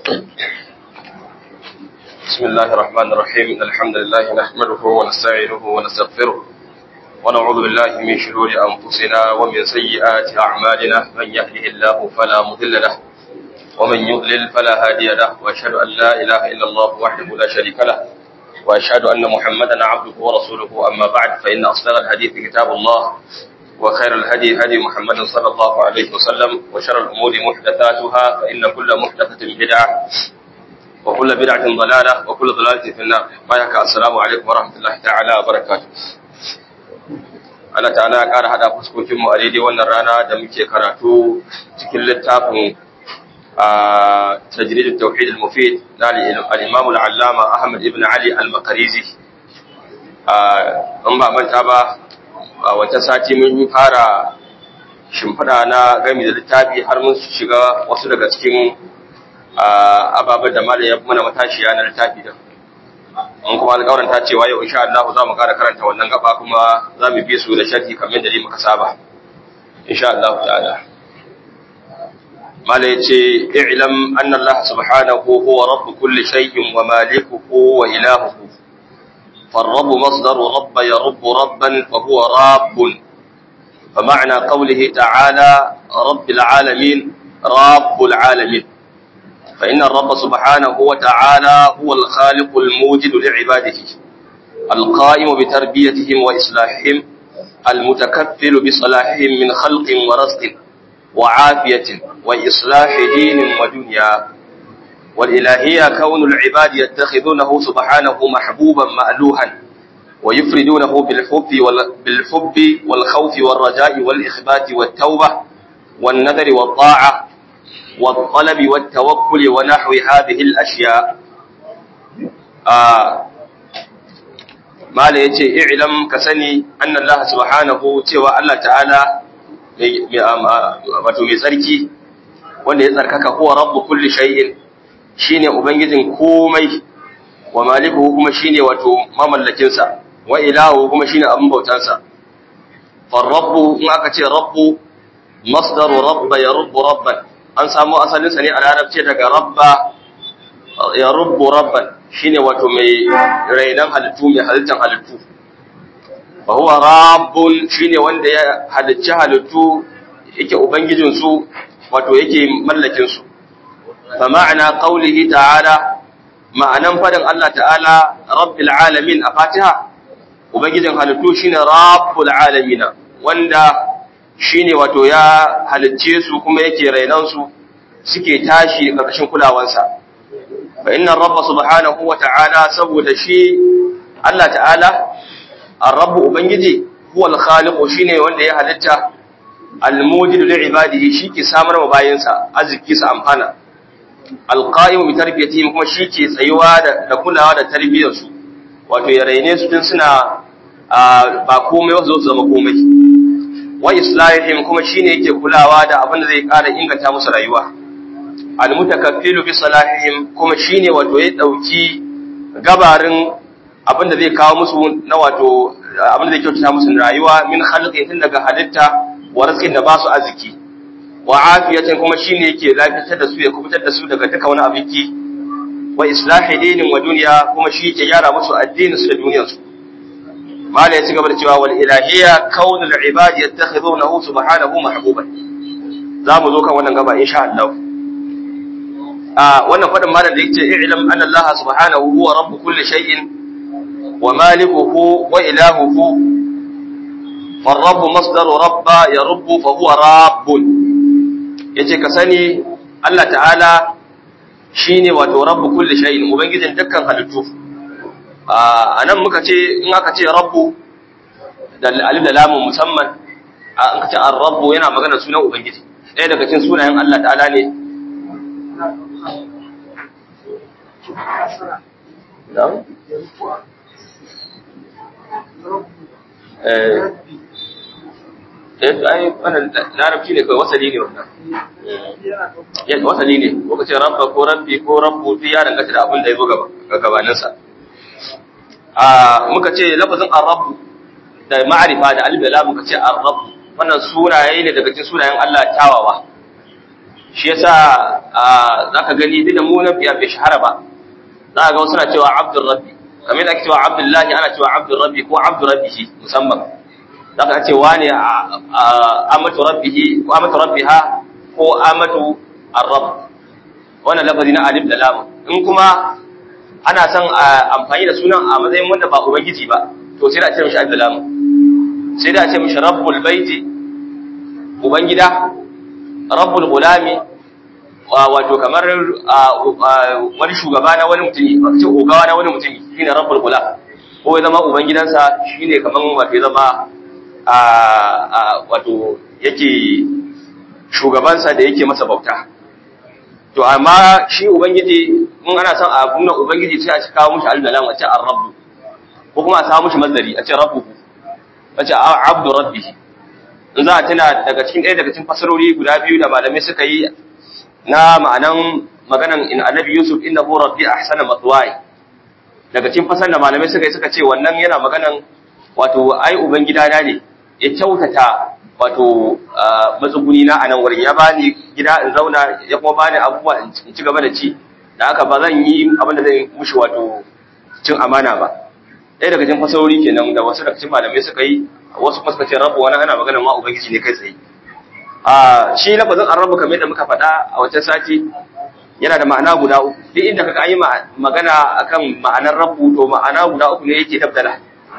بسم الله الرحمن الرحيم إن الحمد لله نحمده ونستعينه ونستغفره ونعوذ بالله من شرور أنفسنا ومن سيئات أعمالنا من يهده الله فلا مضل له ومن يضلل فلا هادي له وأشهد أن لا إله إلا الله وحده لا شريك له وأشهد أن محمدا عبده ورسوله أما بعد فإن أصدق الحديث كتاب الله وخير الهدي هدي محمد صلى الله عليه وسلم وشر الأمور محدثاتها فإن كل محدثة بدعة وكل بدعة ضلالة وكل ضلالة في النار بايك السلام عليكم ورحمة الله تعالى وبركاته Allah ta'ala ya ƙara haɗa fuskokinmu a daidai wannan rana da muke karatu cikin littafin a tajrid tauhid al-mufid na al-imam al-allama Ahmad ibn Ali al-Makarizi an ba manta ba a wata sati mun fara shimfiɗa na gami da littafi har mun shiga wasu daga cikin ababen da malam ya mana matashiya na littafi da an kuma alƙawarin ta cewa yau insha Allah za mu ƙara karanta wannan gaba kuma za mu bi su da sharhi kamar da muka saba insha Allah ta'ala malam yace i'lam anna Allah subhanahu huwa rabb kulli shay'in wa malikuhu wa ilahuhu فالرب مصدر رب يرب ربا فهو راب فمعنى قوله تعالى رب العالمين رب العالمين فإن الرب سبحانه وتعالى هو الخالق الموجد لعباده القائم بتربيتهم وإصلاحهم المتكفل بصلاحهم من خلق ورزق وعافية وإصلاح دين ودنيا والإلهية كون العباد يتخذونه سبحانه محبوبا مألوها ويفردونه بالحب بالحب والخوف والرجاء والإخبات والتوبة والنذر والطاعة والطلب والتوكل ونحو هذه الأشياء آه ما لا يتي اعلم كسني أن الله سبحانه تيوى الله تعالى wato mai tsarki wanda ya tsarkaka huwa rabbu kulli shay'in shine ubangijin komai wa malikuhu kuma shine wato mamallakin sa wa ilahu kuma shine abin bautar sa far rabbu in aka ce rabbu masdaru rabba yarubbu rabban an samu asalinsa ne a larabci daga rabba ya rubbu rabban shine wato mai rainan halittu mai halittan halittu fa huwa rabbun shine wanda ya halicci halittu yake ubangijin su wato yake mallakin su fa ma'ana qawlihi ta'ala ma'anan fadin Allah ta'ala rabbil alamin a Fatiha ubangijin halittu shine rabbul alamin wanda shine wato ya halicce su kuma yake rainan su suke tashi ƙarƙashin kulawansa fa inna rabba subhanahu wa ta'ala saboda shi Allah ta'ala ar-rabb ubangiji huwa al-khaliq shine wanda ya halitta al-mujid li ibadihi shike samar wa bayinsa arziki su amfana al-qa'im bi tarbiyatihim kuma shike tsayuwa da kulawa da tarbiyyar su wato ya raine su tun suna ba komai wasu zama komai wa islahihim kuma shine yake kulawa da abin da zai ƙara inganta musu rayuwa almutakaffilu bi salahihim kuma shine wato ya dauki gabarin abin da zai kawo musu na wato abin da zai kyautata musu rayuwa min khalqin tun daga halitta wa rizqin da ba su arziki wa afiyatin kuma shine yake lafiyar da su ya kubutar da su daga duka wani abiki wa islahi dinin wa duniya kuma shi yake gyara musu addinin su da duniyar su mala ya ci gaba da cewa wal ilahiyya kaunul ibadi yattakhidunahu subhanahu mahbuban za mu zo kan wannan gaba insha Allah a wannan fadin malam da yake i'lam anna Allah subhanahu huwa rabb kulli shay'in wa malikuhu wa ilahuhu فالرب مصدر رب يرب فهو راب yace ka sani Allah ta'ala shine wato rabbu kulli shay'in ubangijin dukkan halittu a nan muka ce in aka ce rabbu da alif da lamun musamman an ka ce ar-rabbu yana magana sunan ubangiji ɗaya daga cikin sunayen Allah ta'ala ne eh ai wannan larabci ne kai wasali ne wannan ya wasali ne ko ka ce rabba ko rabbi ko rabbu fi ya danganta da abin da ya zo gaba gabaninsa a muka ce lafazin ar-rabb da ma'arifa da alif da lam muka ce ar-rabb wannan sunaye ne daga cikin sunayen Allah kyawawa shi yasa zaka gani duk da mu nan bai shahara ba za ga wasu na cewa abdur rabbi kamar da ake cewa abdullahi ana cewa abdur rabbi ko abdur rabbihi musamman za ka ce wane amatu rabbihi ko amatu rabbiha ko amatu arrab wannan lafazi na alif da lam in kuma ana son amfani da sunan a matsayin wanda ba ubangiji ba to sai da a ce mishi alif da lam sai da a ce mishi rabbul baiti ubangida rabbul gulami wato kamar wani shugaba na wani mutumi ba ce ogawa na wani mutumi shine rabbul gulam ko ya zama ubangidansa shine kamar wato ya zama wato yake shugabansa da yake masa bauta to amma shi ubangiji mun ana son a kunna ubangiji sai a kawo mushi aldalam a ce ar-rabbu ko kuma a samu mushi mazari a ce rabbuhu a ce abdu rabbihi in za a tuna daga cikin ɗaya daga cikin fasarori guda biyu da malamai suka yi na ma'anan maganan in annabi yusuf innahu rabbi ahsana matwai daga cikin fasar da malamai suka yi suka ce wannan yana maganan wato ai ubangidana ne ya kyautata wato matsuguni na a nan wurin ya bani gida in zauna ya kuma bani abubuwa in ci gaba da ci da haka ba zan yi abin da zai mushi wato cin amana ba ɗaya daga cikin fasarori kenan da wasu daga cikin malamai suka yi wasu kuma suka ce rabu wani ana magana ma ubangiji ne kai tsaye a shi lafazin an rabu kamar yadda muka faɗa a wancan sati yana da ma'ana guda uku duk inda kaga yi magana akan ma'anar rabu to ma'ana guda uku ne yake dabdala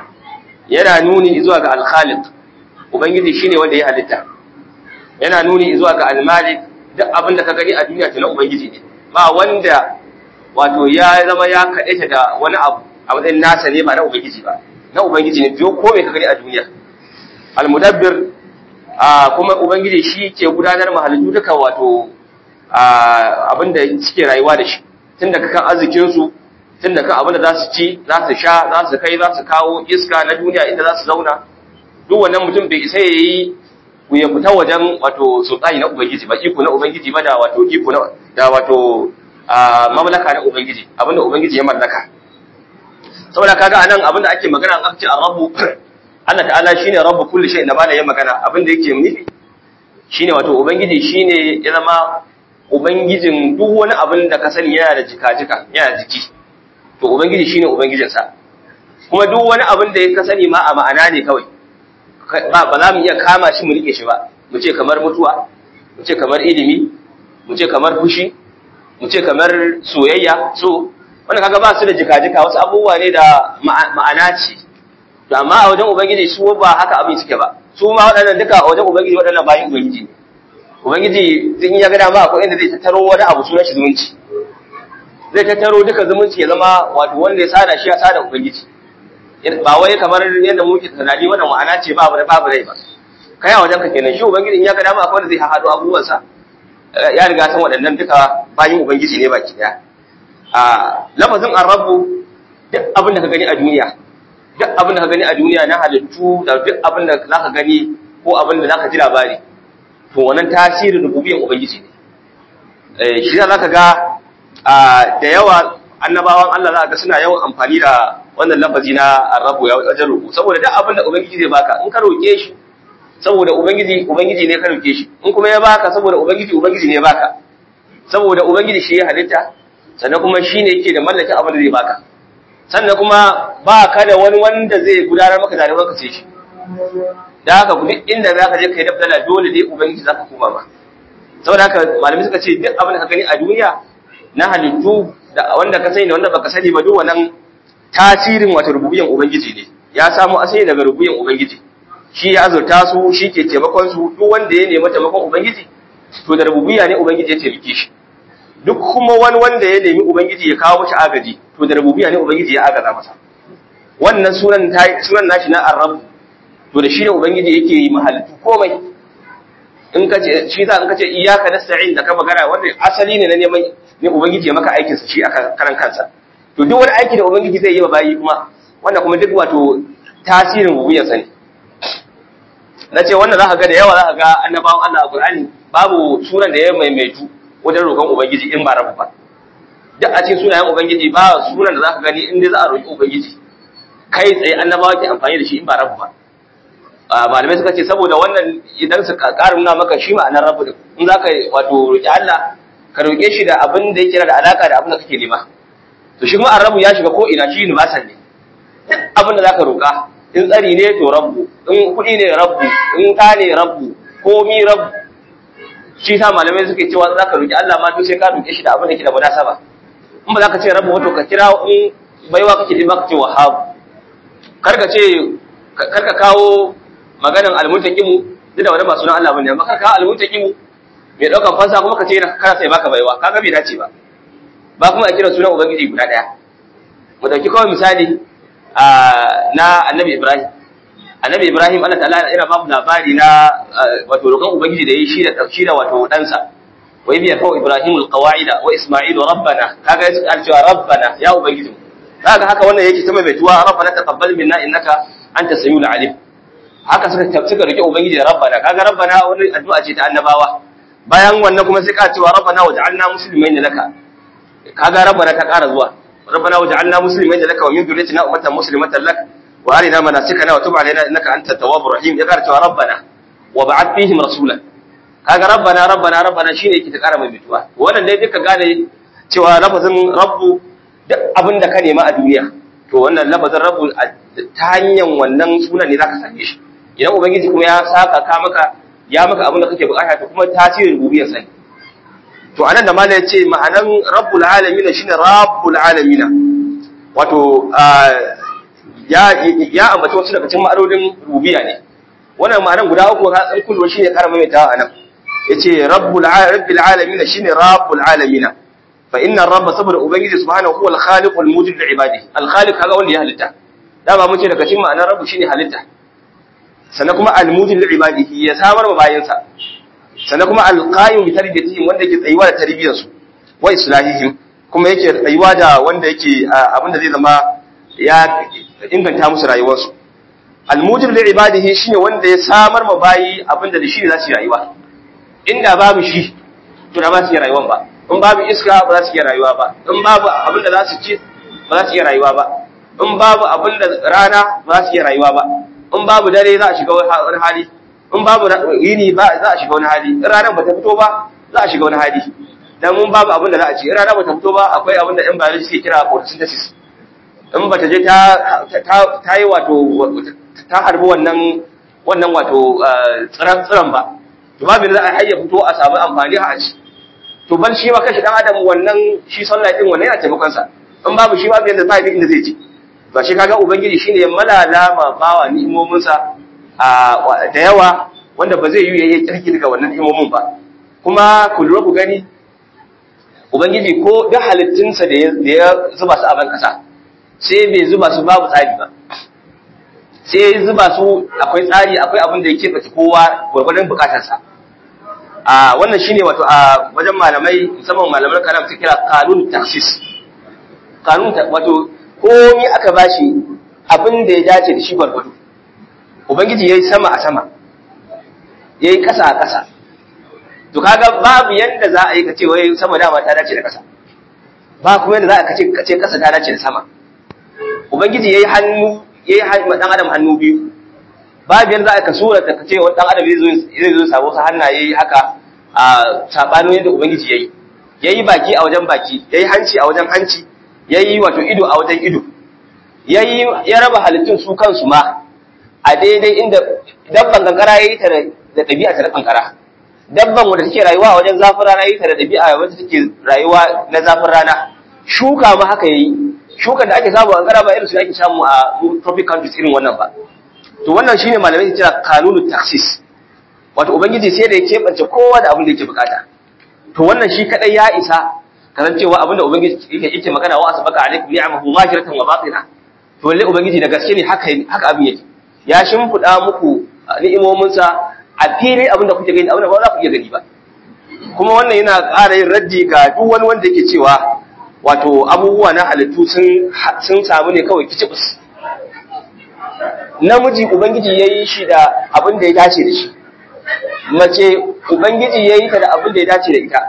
yana nuni zuwa ga alkhaliq ubangiji shine wanda ya halitta yana nuni zuwa ga almalik duk abin da ka gani a duniya to na ubangiji ne ba wanda wato ya zama ya kadaita da wani abu a matsayin nasa ne ba na ubangiji ba na ubangiji ne biyo ko me ka gani a duniya almudabbir kuma ubangiji shi ke gudanar mahalittu duka wato abin da suke rayuwa da shi tun daga kan arzikin su tun da kan abin da za su ci za su sha za su kai za su kawo iska na duniya inda za su zauna duk wannan mutum bai isa ya yi ya fita wajen wato sultani na ubangiji ba iko na ubangiji ba da wato iko na da wato mamlaka na ubangiji abinda ubangiji ya mallaka saboda kaga anan abinda ake magana an ce ar-rabbu Allah ta'ala shine rabbu kulli shay'in da malai ya magana abinda yake nufi shine wato ubangiji shine ya zama ubangijin duk wani abin da ka sani yana da jika-jika yana jiki to ubangiji shine ubangijinsa kuma duk wani abin da ka sani ma a ma'ana ne kawai ba ba za mu iya kama shi mu rike shi ba mu ce kamar mutuwa mu ce kamar ilimi mu ce kamar fushi mu ce kamar soyayya so wanda kaga ba su da jika-jika wasu abubuwa ne da ma'ana ce to amma a wajen ubangiji su ba haka abin suke ba su ma waɗannan duka a wajen ubangiji waɗannan bayan ubangiji ne ubangiji in ya ga dama akwai inda zai tattaro wani abu sunan shi zumunci zai tattaro duka zumunci ya zama wato wanda ya sada shi ya sada ubangiji ba wai kamar yadda muke tunani wannan ma'ana ce babu da babu rai ba kai a wajen ka kenan shi ubangiji in ya ga dama akwai wanda zai haɗo abubuwan sa ya riga san waɗannan duka bayin ubangiji ne baki daya a lafazin arrabu duk abin da ka gani a duniya duk abin da ka gani a duniya na halittu da duk abin da zaka gani ko abin da zaka ji labari to wannan tasirin rububiyar ubangiji ne eh shi za ka ga da yawa annabawan Allah za ga suna yawan amfani da wannan lafazi na arrabu ya wajen roƙo saboda duk abin da ubangiji zai baka in ka roƙe shi saboda ubangiji ubangiji ne ka roƙe shi in kuma ya baka saboda ubangiji ubangiji ne ya baka saboda ubangiji shi ya halitta sannan kuma shi ne yake da mallakin abin da zai baka sannan kuma ba ka da wani wanda zai gudanar maka da ka sai shi da haka duk inda za ka je ka yi dabdala dole dai ubangiji za ka koma ma saboda haka malamai suka ce duk abin da ka gani a duniya na halittu da wanda ka sani da wanda baka sani ba duk wannan tasirin wata rububiyan ubangiji ne ya samu asali daga rububiyan ubangiji shi ya azurta su shi ke taimakon su duk wanda ya nemi taimakon ubangiji to da rububiya ne ubangiji ya taimake shi duk kuma wani wanda ya nemi ubangiji ya kawo mashi agaji to da rububiya ne ubangiji ya agaza masa wannan sunan sunan nashi na arrab to da shi ne ubangiji yake yi mahalittu komai in ka ce shi za in ka ce iyyaka nasta'in da ka magana wanda asali ne na neman ne ubangiji ya maka aikin sa shi a karan kansa to duk wani aiki da ubangiji zai yi wa bayi kuma wannan kuma duk wato tasirin rububiyar sa ne na ce wannan za ka ga da yawa za ka ga annabawan Allah a Qur'ani babu sunan da ya maimaitu wajen roƙon ubangiji in ba rabu ba duk a cikin sunayen ubangiji ba sunan da za ka gani in dai za a roƙi ubangiji kai tsaye annabawa ke amfani da shi in ba rabu ba malamai suka ce saboda wannan idan su ƙara nuna maka shi ma'anar rabu din in za ka wato roƙi Allah ka roƙe shi da abin da yake da alaka da abin da kake nema to shi kuma arrabu ya shiga ko ina shi universal ne duk abin da za ka roƙa in tsari ne to rabbu in kuɗi ne rabbu in ɗa ne rabbu komi rabbu shi sa malamai suke cewa za ka roƙi Allah ma to sai ka roƙe shi da abin da ke da munasaba in ba za ka ce rabbu wato ka kira in baiwa kake ji ka ce wahabu kar ka ce kar ka kawo maganan almuntaqimu duk da wani ba sunan Allah bane amma kar ka kawo almuntaqimu mai daukan fansa kuma ka ce kana sai baka baiwa kaga bai dace ba ba kuma a kira sunan ubangiji guda daya mu dauki kawai misali na annabi Ibrahim annabi Ibrahim Allah ta'ala yana ba mu labari na wato roƙon ubangiji da yi shi da shi da wato ɗansa wa ibiya kawai Ibrahim alqawaida wa Isma'il rabbana kaga ya cewa rabbana ya ubangiji kaga haka wannan yake ta mai baituwa rabbana taqabbal minna innaka anta samiul alim haka suka suka rike ubangiji da rabbana kaga rabbana wani addu'a ce ta annabawa bayan wannan kuma sai ka cewa rabbana waj'alna muslimin laka kaga rabbana ta ƙara zuwa rabbana waj'alna muslimin laka wa min dhurriyyatina ummatan muslimatan lak wa arina manasikana wa tub alaina innaka antat tawwabur rahim ya ƙara cewa rabbana wa ba'ath fihim rasulan kaga rabbana rabbana rabbana shine yake ta ƙara mai bituwa wannan dai duka gane cewa lafazin rabbu duk abin da ka nema a duniya to wannan lafazin rabbu ta hanyar wannan sunan ne zaka same shi idan ubangiji kuma ya saka ka maka ya maka abin da kake bukata to kuma tasirin rububiyar sani to anan da malai yace ma'anan rabbul alamin shine rabbul alamin wato ya ya ambaci wasu daga cikin ma'anonin rububiyya ne wannan ma'anan guda uku ka san kullu shine karama mai tawa anan yace rabbul rabbil alamin shine rabbul alamin fa inna rabba saboda ubangiji subhanahu huwa al-khaliq al-mujid li ibadihi al-khaliq kaga wanda ya halitta dama mun ce daga cikin ma'anar rabbu shine halitta sannan kuma al-mujid li ibadihi ya samar wa bayansa sannan kuma al-qayyim bi tarbiyatihim wanda yake tsayuwa da tarbiyar su wa islahihim kuma yake tsayuwa da wanda yake abinda zai zama ya inganta musu rayuwarsu al-mujid li ibadihi shine wanda ya samar ma bayi abinda da shi ne za su yi rayuwa inda babu shi to da ba su yi rayuwan ba in babu iska ba za su iya rayuwa ba in babu abinda za su ci ba za su iya rayuwa ba in babu abinda rana ba za su iya rayuwa ba in babu dare za a shiga wani hali in babu yini ba za a shiga wani hali in ranar bata fito ba za a shiga wani hali dan mun babu abin da za a ci in rana bata fito ba akwai abin da ɗan biology suke kira photosynthesis in bata je ta ta yi wato ta harbi wannan wannan wato tsiran tsiran ba to babu da za a hayya fito a samu amfani a ci to ban shi ma kashi dan adam wannan shi sunlight din wannan yana taimakon sa in babu shi babu yanda ba inda zai ci ba shi kaga ubangiji shine ya malala ma bawa ni'imomin sa da yawa wanda ba zai yi yayi kirki daga wannan ni'imomin ba kuma ku lura ku gani ubangiji ko da halittun sa da ya zuba su a ban kasa sai bai zuba su babu tsari ba sai ya zuba su akwai tsari akwai abin da yake bace kowa gurgurdan bukatar sa a wannan shine wato a wajen malamai musamman malaman kalam su kira kanun taksis kanun wato komi aka bashi abin da ya dace da shi gwargwado ubangiji yayi sama a sama yayi kasa a kasa to kaga babu yanda za a yi kace wai sama dama ta dace da kasa ba kuma yanda za a kace kace kasa ta dace da sama ubangiji yayi hannu yayi dan adam hannu biyu babu yanda za a ka sura ta kace wani dan adam zai zo zai zo sabo sa hannaye haka a sabanin yadda ubangiji yayi yayi baki a wajen baki yayi hanci a wajen hanci yayi wato ido a wajen ido yayi ya raba halittun su kansu ma a daidai inda dabban kankara yayi ta da dabi'a ta kankara dabban wanda take rayuwa a wajen zafin rana yayi ta da dabi'a wanda take rayuwa na zafin rana shuka ma haka yayi shukan da ake samu a kankara ba irin su ake samu a tropic countries irin wannan ba to wannan shine malamai ke kira kanunu taksis wato ubangiji sai da ya keɓance kowa da abin da yake bukata to wannan shi kadai ya isa kasancewa abin da ubangiji yake yake magana wa asbaka alaikum ni'amahu zahiratan wa batina to lalle ubangiji da gaske ne haka haka abin yake ya shimfida muku ni'imomin sa a fili abin da kuke gani abin da ba za ku iya gani ba kuma wannan yana ƙara yin raddi ga duk wani wanda yake cewa wato abubuwa na halittu sun sun samu ne kawai kicibus namiji ubangiji yayi shi da abin da ya dace da shi mace ubangiji ya yi ta da abin da ya dace da ita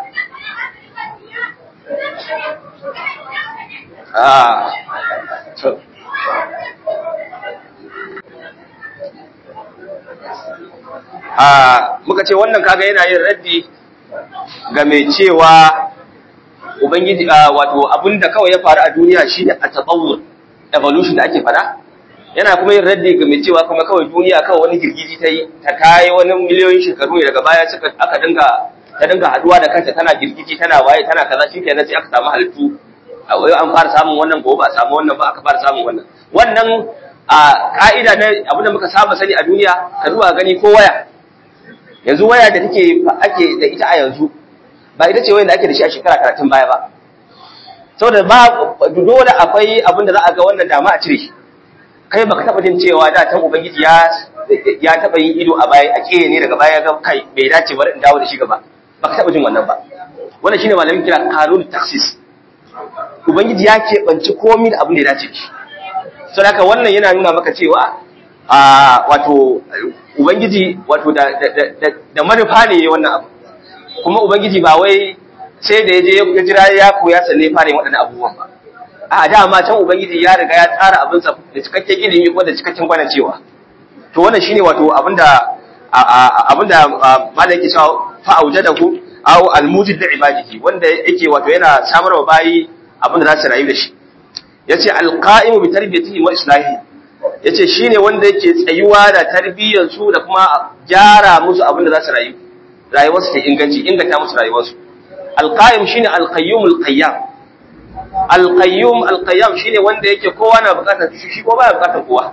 a muka ce wannan kaga yana yin raddi ga mai cewa ubangiji wato abinda kawai ya faru a duniya shine a tatawur evolution da ake fada yana kuma yin raddi ga mai cewa kuma kawai duniya kawai wani girgiji ta yi ta kai wani miliyoyin shekaru ne daga baya suka aka dinga ta dinga haduwa da kanta tana girgiji tana waye tana kaza shi kenan sai aka samu halittu an fara samun wannan gobe ba a samu wannan ba aka fara samun wannan wannan a ka'ida na abinda muka saba sani a duniya ka zuwa gani ko waya yanzu waya da take ake da ita a yanzu ba ita ce wayan da ake da shi a shekara karatun baya ba saboda ba dole akwai abinda za a ga wannan dama a cire shi kai baka taba jin cewa da tan ubangiji ya ya taba yin ido a baya a kiyaye ne daga baya ga kai bai dace bari in dawo da shi gaba baka taba jin wannan ba wannan shine malamin kira kanun taksis ubangiji ya keɓanci komai da abin da ya dace shi saboda haka wannan yana nuna maka cewa a wato ubangiji wato da da manufa ne wannan abu kuma ubangiji ba wai sai da yaje ya jira ya koya sanne fara yin waɗannan abubuwan ba a dama can ubangiji ya riga ya tsara abin sa da cikakken ilimi ko da cikakken gwana cewa to wannan shine wato abinda abinda malai yake cewa fa aujadahu aw almujid li ibadihi wanda yake wato yana samarwa bayi abinda za su rayu da shi yace alqa'imu bi tarbiyatihi wa islahi yace shine wanda yake tsayuwa da tarbiyyar su da kuma gyara musu abinda za su rayu rayuwarsu ta inganci inganta musu rayuwarsu alqa'im shine alqayyumul qayyam alqayyum alqayyam shine wanda yake kowa na bukatar shi shi ko baya bukatar kowa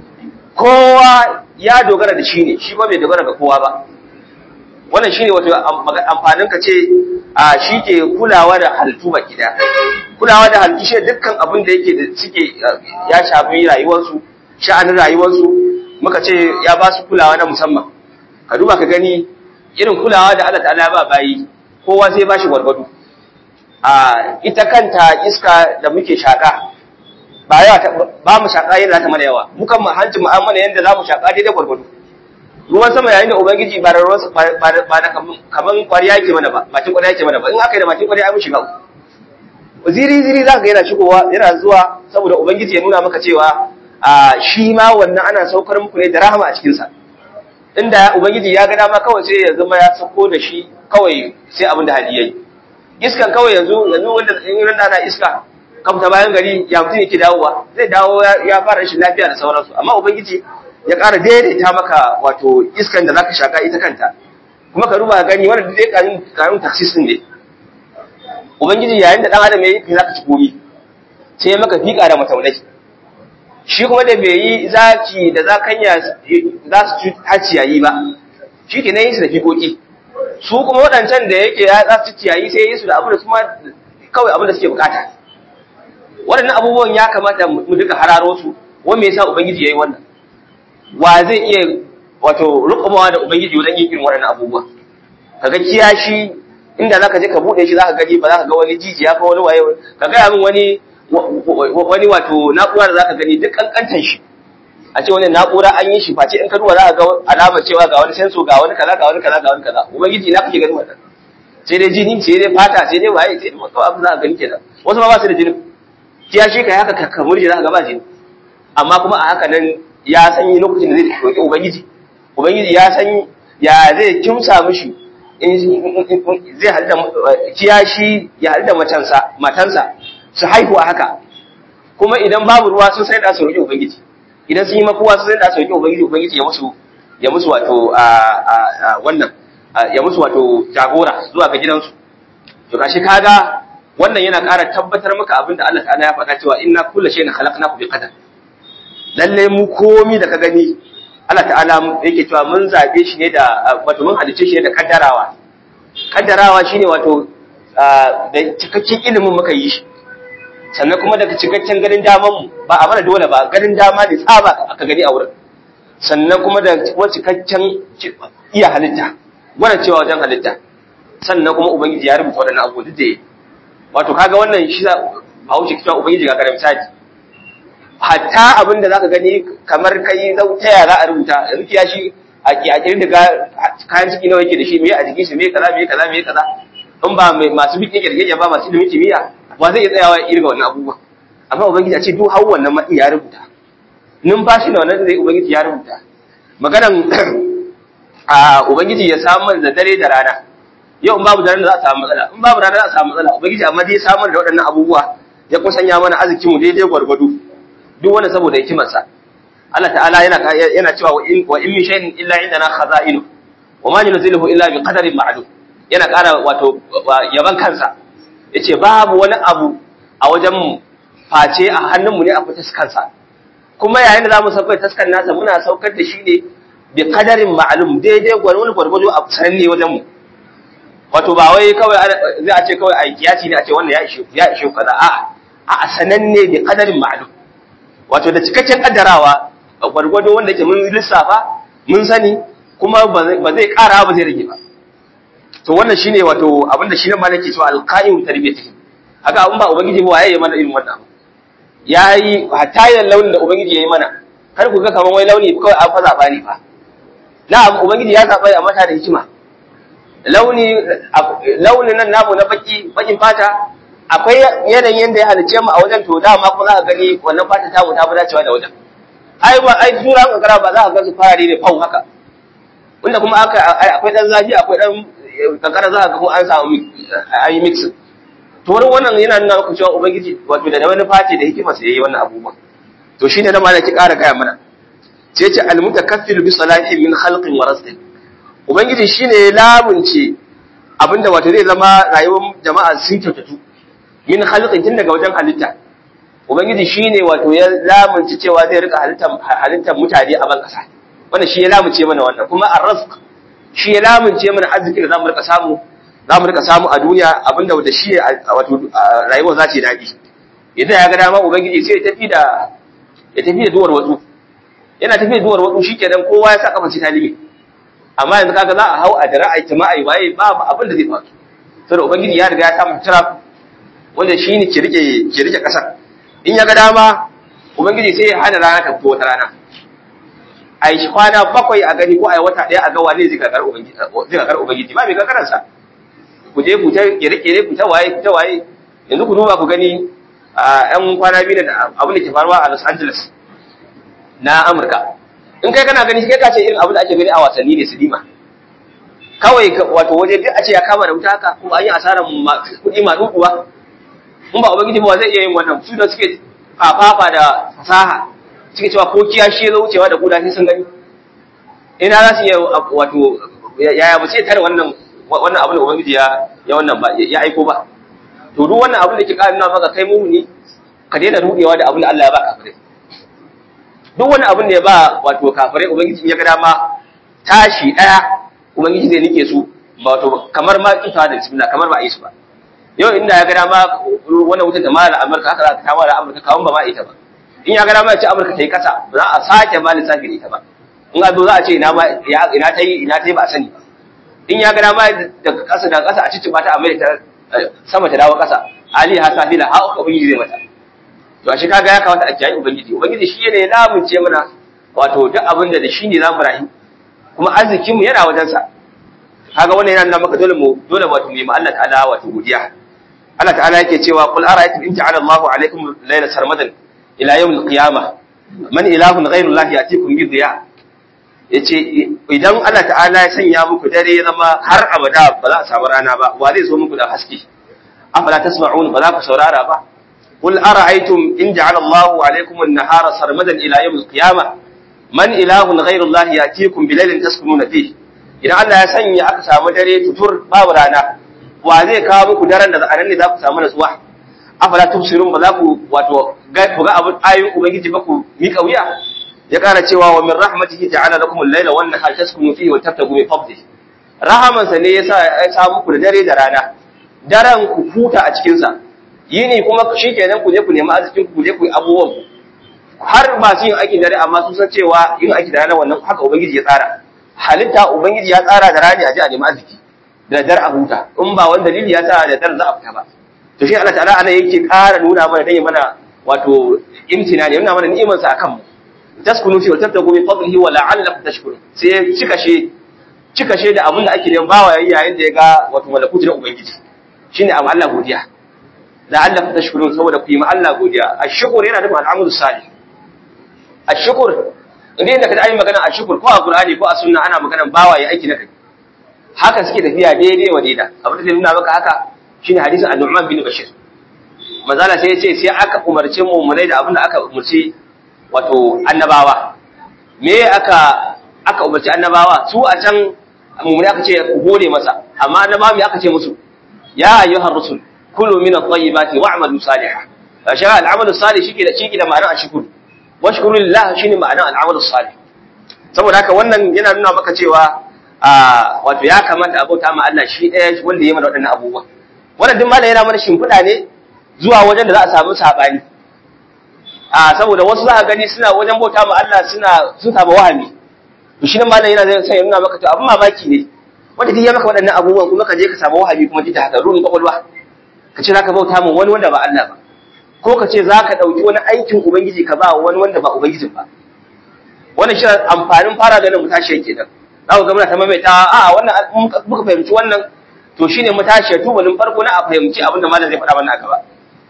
kowa ya dogara da shi ne shi ba bai dogara ga kowa ba wannan shine wato amfanin ka ce a shi ke kulawa da halittu baki da kulawa da halittu shi dukkan abin da yake da suke ya shafi rayuwarsu sha'anin rayuwarsu muka ce ya ba su kulawa na musamman ka duba ka gani irin kulawa da Allah ta'ala ba bayi kowa sai ba shi gwargwado a ita kanta iska da muke shaka ba yawa ba mu shaka yadda za ta mana yawa mukan mu hanci mu'amala yadda za mu shaka daidai gwargwado ruwan sama yayin da ubangiji ba da ruwan ba da kaman kwariya yake mana ba bakin kwariya yake mana ba in aka yi da bakin kwariya ai mun shiga ziri ziri za ka ga yana shigowa yana zuwa saboda ubangiji ya nuna maka cewa a shi ma wannan ana saukar muku ne da rahama a cikin sa inda ubangiji ya ga dama kawai sai ya zama ya sako da shi kawai sai abin da hali yayi iskan kawai yanzu yanzu wanda in ran ana iska kamta bayan gari ya mutum yake dawowa zai dawo ya fara rashin lafiya da sauransu amma ubangiji ya ƙara daidaita maka wato iskan da zaka shaka ita kanta kuma ka ruba gani wannan dai kanun kanun taksis din ne ubangiji yayin da dan adam yayi kai zaka ci gomi sai ya maka fika da mataunai shi kuma da bai yi zaki da zakanya za su ci haciyayi ba shi ke nan yi su da fikoki su kuma waɗancan da yake ya za su ciyayi sai yi su da abu da kuma kawai abin da suke bukata waɗannan abubuwan ya kamata mu duka hararo su wani me yasa ubangiji yayi wannan wa zai iya wato rukumawa da ubangiji wajen yin irin waɗannan abubuwa kaga kiyashi inda zaka je ka bude shi zaka gani ba zaka ga wani jijiya ko wani waye ka ga min wani wani wato na'ura da zaka gani duk kankantan shi a ce wani na'ura an yi shi face in ka duba zaka ga alama cewa ga wani sensor ga wani kaza ga wani kaza ga wani kaza ubangiji ina kake gani wannan sai dai jini sai dai fata sai dai waye sai dai kawai abin zaka gani kenan wasu ma ba su da jini kiyashi kai haka ka murje zaka ga ba jini amma kuma a haka nan ya san yi lokacin da zai roƙi Ubangiji, Ubangiji ya san ya zai kimsa mishi zai halda kiyashi ya halda matansa, matansa su haihu a haka, kuma idan babu ruwa sun sai da su roƙi Ubangiji, idan sun yi makuwa sun sai da su roƙi Ubangiji, Ubangiji ya musu ya musu wato wannan ya musu wato jagora zuwa ga gidansu. To kashi kaga wannan yana ƙara tabbatar maka abin da Allah ta'ala ya faɗa cewa inna kullu shay'in khalaqnahu bi qadar. lalle mu komi da ka gani Allah ta'ala yake cewa mun zabe shi ne da wato mun halice shi ne da kaddarawa kaddarawa shine wato da cikakken ilimin muka yi shi sannan kuma daga cikakken ganin daman mu ba a mana dole ba ganin dama ne tsaba aka gani a wurin sannan kuma da kuma cikakken iya halitta wannan cewa wajen halitta sannan kuma ubangiji ya rubuta wadannan abu duk da wato kaga wannan shi ba wuce cewa ubangiji ga garin misali hatta abin da zaka gani kamar kai ta ya za a rubuta yanzu kiya shi a kiyakirin da kayan ciki nawa yake da shi me a jikin shi me kaza me kaza me kaza in ba masu bikin kirkirya ba masu ilimin kimiyya ba zai iya tsayawa ya irga wannan abubuwa amma ubangiji a ce duk hau wannan matsi ya rubuta numfashi da wannan zai ubangiji ya rubuta maganan a ubangiji ya samar da dare da rana yau in babu dare za a samu matsala in babu rana za a samu matsala ubangiji amma dai samar da waɗannan abubuwa ya kusanya mana arzikin mu daidai gwargwado duk wanda saboda hikimarsa Allah ta'ala yana yana cewa wa in wa in min shay'in illa indana khaza'inu wa ma nunzilu illa bi qadarin ma'lum yana ƙara wato yaban kansa yace babu wani abu a wajen mu face a hannun mu ne a fitas kansa kuma yayin da zamu saukar taskar nasa muna saukar da shi ne bi qadarin ma'lum daidai gwargwado gwargwado a sananne wajen mu wato ba wai kawai zai a ce kawai a kiyaci ne a ce wannan ya ishe ya ishe kaza a'a a sananne bi qadarin ma'lum wato da cikakken kaddarawa gwargwado wanda ke mun lissafa mun sani kuma ba zai kara ba zai rage ba to wannan shine wato abinda shi ne malaki cewa alqa'im tarbiyatihi haka abin ba ubangiji ba waye ya mana irin wannan yayi hatta yan launin da ubangiji yayi mana kar ku ga kaman wai launi kawai an fa zaba ne fa na'am ubangiji ya zaba a mata da hikima launi launin nan namu na baki bakin fata akwai yanayin da ya halice mu a wajen to dama ko za ka gani wannan fata ta mu ta fi dacewa da wajen ai ba ai tura kankara ba za ka ga su farare ne fau haka wanda kuma aka akwai dan zafi akwai dan kankara za ka ga ko an samu an yi mix to wurin wannan yana nuna maka cewa ubangiji wato da wani fati da hikima sai yayi wannan abubuwa to shine na malaki ƙara gaya mana sai ce al mutakaffil bi salati min khalqin wa rizqin ubangiji shine lamunce abinda wato zai zama rayuwar jama'a sun kyautatu min khalqin tun daga wajen halitta ubangiji shine wato ya lamunci cewa zai rika halittar halittar mutane a ban kasa wannan shi ya lamunce mana wannan kuma ar-rizq shi ya lamunce mana arziki da zamu rika samu zamu rika samu a duniya abinda da shi wato rayuwar za ta yi dadi idan ya ga dama ubangiji sai ya tafi da ya tafi da duwar watsu yana tafi da duwar watsu shikenan kowa ya sa kafa ta limi amma yanzu kaga za a hau a dara ai jama'a waye babu abin da zai faru saboda ubangiji ya riga ya samu tara wanda shi ne ke rike ke rike kasar in ya ga dama ubangiji sai ya hana rana ta fito wata rana a yi kwana bakwai a gani ko a yi wata ɗaya a ga wane zai kakar ubangiji zai kakar ubangiji ba mai kakarar sa ku je ku ta kere-kere ku ta waye ku ta waye yanzu ku duba ku gani a yan kwana biyu da abin da ke faruwa a Los Angeles na Amurka in kai kana gani kai ka ce irin abin da ake gani a wasanni ne silima kawai wato waje duk a ce ya kama da wuta haka kuma an yi asarar kuɗi ma dukuwa in ba ubangiji ba zai iya yin wannan su da suke kafafa da fasaha suke cewa ko kiyashi ya wucewa da kuda sun gani ina za su iya wato yaya ba sai tare wannan wannan abin da ubangiji ya ya wannan ba ya aiko ba to duk wannan abin da ke ƙara nuna maka kai mumuni ka daina rudewa da abin da Allah ya ba kafirai duk wani abin da ya ba wato kafirai ubangiji ya ga dama tashi daya ubangiji zai nike su ba wato kamar ma kifa da bismillah kamar ba a yi su ba yau inda ya ga dama wannan wutar da mala amurka haka za ka kama da amurka kawun ba ma ita ba in ya ga dama ya ce amurka ta yi kasa ba za a sake ba lissafi da ita ba in a zo za a ce ina ta yi ina ta yi ba a sani ba in ya ga dama daga kasa daga kasa a cici ba ta amurka sama ta dawo kasa ali ha safi da haka ubangiji zai mata to a shi kaga ya kamata a kiyaye ubangiji ubangiji shi ne lamunce mana wato duk abin da da shi ne za mu rayu kuma arzikinmu yana wajensa kaga wannan yana nuna maka dole mu dole wato mu yi ma Allah ta'ala wato godiya Allah ta'ala yake cewa qul ara'aytum in ja'ala Allahu 'alaykum layla sarmadan ila yawm al-qiyamah man ilahun ghayru Allah yatikum bi dhiya yace idan Allah ta'ala ya sanya muku dare ya zama har abada ba za a samu rana ba wa zai zo muku da haske afala tasma'un ba za ku saurara ba qul ara'aytum in ja'ala Allahu 'alaykum an-nahara sarmadan ila yawm al-qiyamah man ilahun ghayru Allah yatikum bi laylin taskununa fihi idan Allah ya sanya aka samu dare tutur babu rana wa zai kawo muku daren da a ne za ku samu nutsuwa afala tubsirun ba za ku wato ga ku ga abin ayoyin ubangiji ba ku mika wuya ya kara cewa wa min rahmatihi ta'ala lakum al-layla wan nahara taskunu fihi wa tabtagu min fadlihi rahaman sa ne yasa ya sa muku da dare da rana daren ku huta a cikin sa yini kuma shikenan ku je ku nemi arzikin ku je ku yi abubuwan ku har masu yin aikin dare amma sun san cewa yin aiki da rana wannan haka ubangiji ya tsara halitta ubangiji ya tsara da rani a ji a nemi arziki da dar a huta in ba wani dalili ya sa da dar za a fita ba to shi Allah ta'ala ana yake ƙara nuna mana dan mana wato imtina ne nuna mana ni'imar sa akan mu taskunu fi wa tabtagu min fadlihi wa la'allakum tashkurun sai cika she cika she da abin da ake neman bawa yayin da ya ga wato malakuti na ubangiji shine amma Allah godiya la'allakum tashkurun saboda ku yi ma Allah godiya ashkur yana da al'amul salih ashkur idan da kaji an yi magana a shukur ko a qur'ani ko a sunna ana magana bawa ya aiki na kai haka suke tafiya daidai wa daida abin da zai nuna maka haka shine hadisin an-nu'man bin bashir manzala sai ya ce sai aka umarce mu mu da abin da aka umarci wato annabawa me aka aka umarci annabawa su a can mummuni aka ce ku gode masa amma annabawa me aka ce musu ya ayyuhar rusul kulu min at-tayyibati wa'malu salihan shi al-amalu salih shike da shike da ma'anar ashkuru wa shukuru lillah shine ma'anar al-amalu salih saboda haka wannan yana nuna maka cewa wato ya kamata a bauta ma Allah shi ɗaya wanda ya mana waɗannan abubuwa wannan duk malam yana mana shimfiɗa ne zuwa wajen da za a samu sabani a saboda wasu za a gani suna wajen bauta ma Allah suna sun samu wahami to shi nan malam yana zai sai nuna maka to abin mamaki ne wanda duk ya maka waɗannan abubuwan kuma ka je ka samu wahami kuma duk da haka ruhin kwakwalwa ka ce zaka bauta mu wani wanda ba Allah ba ko ka ce zaka ɗauki wani aikin ubangiji ka ba wani wanda ba ubangijin ba wannan shi amfanin fara da nan mutashi kenan za ku ga muna ta maimaita a wannan muka fahimci wannan to shine mutashi tubalin farko na a fahimci abin da malam zai faɗa wannan a gaba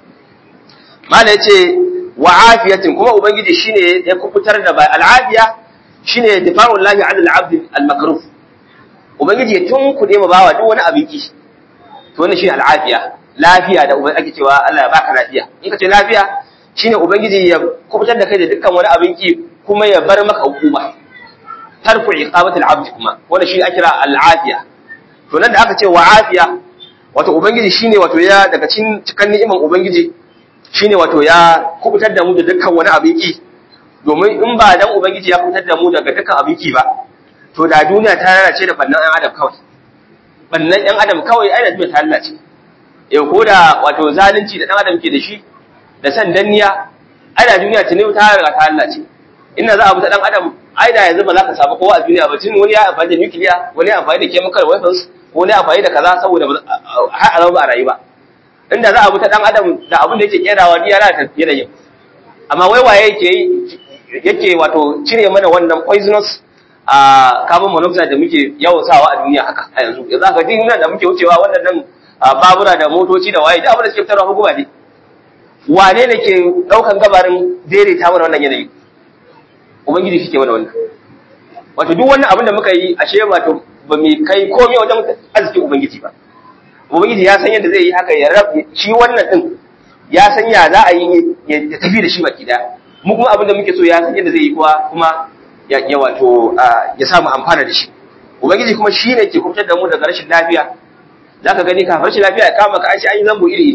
malam yace wa afiyatin kuma ubangiji shine ya kubutar da ba al'afiya shine difa'ul lahi 'ala al-'abd al-makruh ubangiji ya tunkude ma bawa duk wani abin ki to wannan shine al'afiya lafiya da ubangiji ake cewa Allah ya baka lafiya in ka ce lafiya shine ubangiji ya kubutar da kai da dukkan wani abin ki kuma ya bar maka hukuma tarku iqamati al-'abd kuma wannan shine ake kira al-afiya to nan da aka ce wa afiya wato ubangiji shine wato ya daga cikin cikan ni'iman ubangiji shine wato ya kubutar da mu da dukkan wani abin ki domin in ba dan ubangiji ya kubutar da mu daga dukkan abin ki ba to da duniya ta lalace da bannan ɗan adam kawai bannan ɗan adam kawai ai da duniya ta lalace yau ko da wato zalunci da ɗan adam ke da shi da san danniya ai da duniya ta ne ta riga ta lalace inda za a buta ɗan adam ai da yanzu ba za ka samu kowa a duniya ba tun wani ya amfani da nukiliya wani ya amfani da chemical weapons wani ya amfani da kaza saboda har a zama ba a rayu ba inda za a buta ɗan adam da abin da yake kerawa ni ya lalata yanayin amma wai waye yake yake wato cire mana wannan poisonous a carbon monoxide da muke yawan sawa a duniya haka a yanzu yanzu aka jin nan da muke wucewa wannan babura da motoci da waye da abin da suke fitarwa hukuma ne wane ne ke daukan gabarin daidaita mana wannan yanayi ubangiji shi ke mana wannan wato duk wannan abin da muka yi ashe wato ba mu kai komai wajen arziki ubangiji ba ubangiji ya san yadda zai yi haka ya rabu shi wannan din ya san ya za a yi ya tafi da shi baki daya mu kuma abin da muke so ya san yadda zai yi kuwa kuma ya wato ya samu amfana da shi ubangiji kuma shi ne ke kubutar da mu daga rashin lafiya za ka gani kafin rashin lafiya ya kama ka an shi an yi zambo iri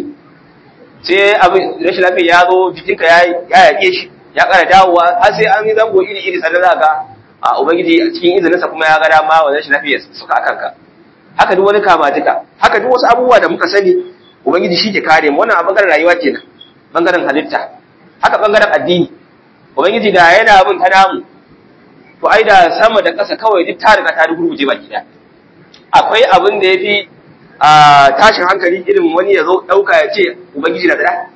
sai abin rashin lafiya ya zo jikinka ya yaƙe shi ya ƙara dawowa har sai an yi zambo iri iri sannan za ga a ubangiji a cikin izininsa kuma ya ga dama wa rashin lafiya suka a kanka haka duk wani kama duka haka duk wasu abubuwa da muka sani ubangiji shi ke kare mu wannan a bangaren rayuwa kenan bangaren halitta haka bangaren addini ubangiji da yana bin ta namu to ai da sama da ƙasa kawai duk ta riga ta rugurguje baki da akwai abin da yafi a tashin hankali irin wani ya zo ɗauka ya ce ubangiji na da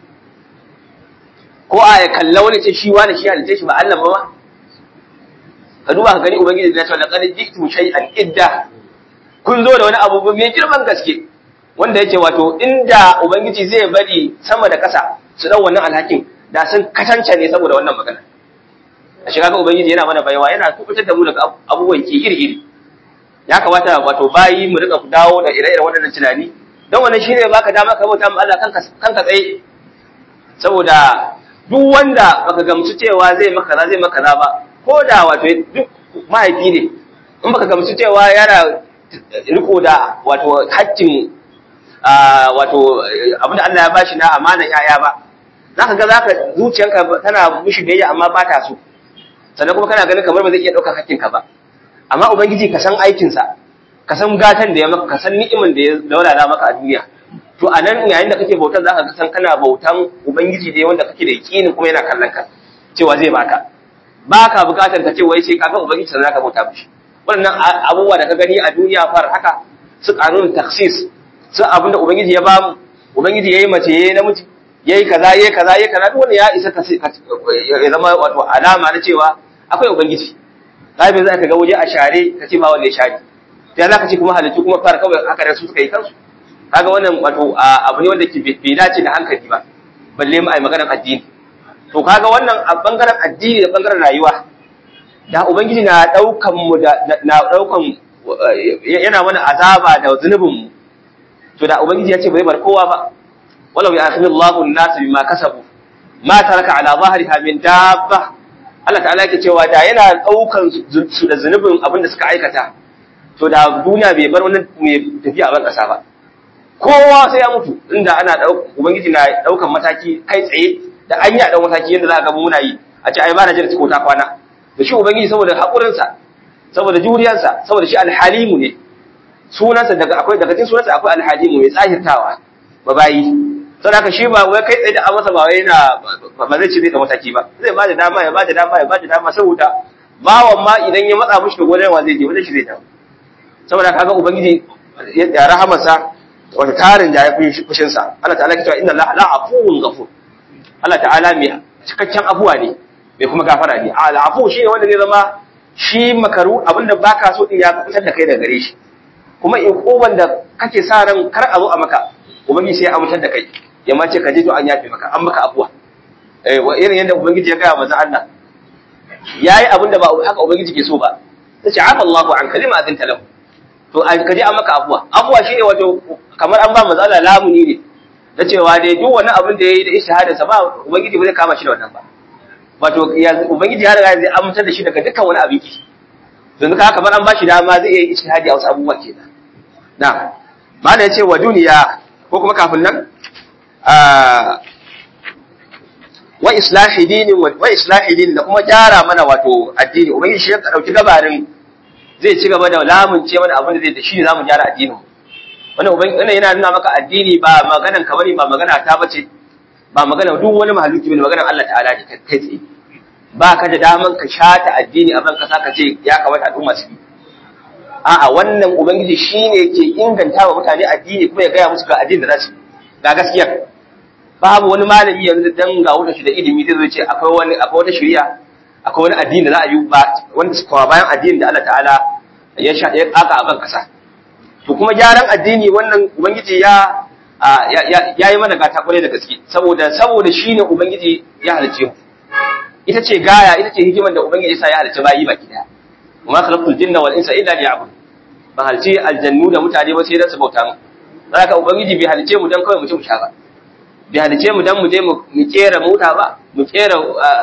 ko a ya kalla wani ce shi wani shi halitta shi ba Allah ba ma ka duba ka gani ubangiji na ce laqad ji'tu shay'an idda kun zo da wani abu mai girman gaske wanda yake wato inda ubangiji zai bari sama da ƙasa su dau wannan alhakin da sun katanta ne saboda wannan magana a shiga ga ubangiji yana mana baiwa yana kubutar da mu daga abubuwan ki iri iri ya kamata wato bayi mu rika dawo da ire-iren waɗannan tunani don wannan shine baka dama ka bauta ma Allah kanka kanka tsaye saboda duk wanda baka gamsu cewa zai maka za zai maka za ba ko da wato duk mahaifi ne in baka gamsu cewa yana riko da wato haƙƙin wato abinda Allah ya bashi na amanan yaya ba zaka ga zaka zuciyanka tana mushi biyayya amma ba ta so sannan kuma kana ganin kamar ba zai iya ɗaukar hakkinka ba amma ubangiji ka san aikinsa ka san gatan da ya maka ka san ni'imin da ya daurara maka a duniya to a nan yayin da kake bautan zaka ga san kana bautan ubangiji da wanda kake da yakinin kuma yana kallon ka cewa zai baka baka bukatar ka ce wai sai ka ga ubangiji sannan zaka bauta mishi wannan abubuwa da ka gani a duniya far haka su kanun taksis su abinda ubangiji ya bamu ubangiji yayi mace yayi namiji yayi kaza yayi kaza yayi kaza duk wanda ya isa ka ya zama wato alama na cewa akwai ubangiji zabi za ka ga waje a share ka ce ba wanda ya share sai za ka ce kuma halittu kuma fara kawai haka da su suka yi kansu kaga wannan wato abu ne wanda ke bai dace da hankali ba balle mu ai maganar addini to kaga wannan a bangaren addini da bangaren rayuwa da ubangiji na daukan mu da na daukan yana mana azaba da zunubin mu to da ubangiji ya ce bai bar kowa ba walau ya akhidhu Allahu an-nas bima kasabu ma taraka ala dhahriha min dabba Allah ta'ala yake cewa da yana daukan su da zunubin abin da suka aikata to da duniya bai bar wani mai tafiya a ban kasa ba kowa sai ya mutu inda ana ubangiji na daukan mataki kai tsaye da an yi a dan mataki yadda za ka ga muna yi a ce ai ba na jira ko ta kwana da shi ubangiji saboda haƙurinsa saboda juriyarsa saboda shi alhalimu ne sunansa daga akwai daga cikin sunansa akwai alhalimu mai tsahirtawa ba bayi sai haka shi ba wai kai tsaye da masa ba wai yana ba zai ci zai da mataki ba zai ba da dama ya ba da dama ya ba da dama saboda bawan ma idan ya matsa mushi da gonar wa zai je wajen shi zai dawo saboda kaga ubangiji ya rahamarsa wata tarin da ya fi fushinsa Allah ta'ala ke cewa inna Allah la afuwun ghafur Allah ta'ala mai cikakken afuwa ne mai kuma gafara ne a al'afu shi ne wanda zai zama shi makaru abinda baka so din ya fitar da kai daga gare shi kuma in koban da kake sa ran kar a zo a maka ubangiji sai ya amintar da kai ya ma ce ka je to an yafe maka an maka afuwa eh wa irin yadda ubangiji ya gaya manzon Allah yayi abinda ba haka ubangiji ke so ba tace afa Allahu an kalima azin talahu to ka je an maka afuwa afuwa shine wato kamar an ba manzon Allah lamuni ne da cewa dai duk wani abin da yayi da ishahadarsa ba ubangiji ba zai kama shi da wannan ba wato ubangiji ya riga zai amintar da shi daga dukkan wani abin ki yanzu ka kamar an bashi dama zai yi ijtihadi a wasu abubuwa kenan na mana yace wa duniya ko kuma kafin nan wa islahi dinin wa islahi dinin da kuma gyara mana wato addini ubangiji shi ya dauki gabarin zai ci gaba da lamunce mana abin da zai da shi ne zamu gyara addinin wannan ubangiji wannan yana nuna maka addini ba maganan ka bane ba magana ta bace ba magana duk wani mahaluki bane maganar Allah ta'ala ne kai tsaye ba ka da daman ka shata addini a ban kasa ka ce ya kamata al'umma su yi a'a wannan ubangiji shine yake inganta wa mutane addini kuma ya gaya musu ga addini da za su ga gaskiya babu wani malami yanzu dan ga wuta shi da ilimi zai ce akwai wani akwai wata shari'a akwai wani addini da za a yi ba wanda su kawo bayan addini da Allah ta'ala ya sha ya kaka a ban kasa to kuma gyaran addini wannan ubangiji ya ya yi mana gata kwarai da gaske saboda saboda shine ubangiji ya halice mu ita ce gaya ita ce hikimar da ubangiji sa ya halice bayi baki daya kuma khalaqtul jinna wal insa illa liya'bud ba halice aljannu da mutane ba sai dan su bauta mu haka ubangiji bai halice mu dan kawai mu ci mu sha ba bai halice mu dan mu je mu kera mota ba mu kera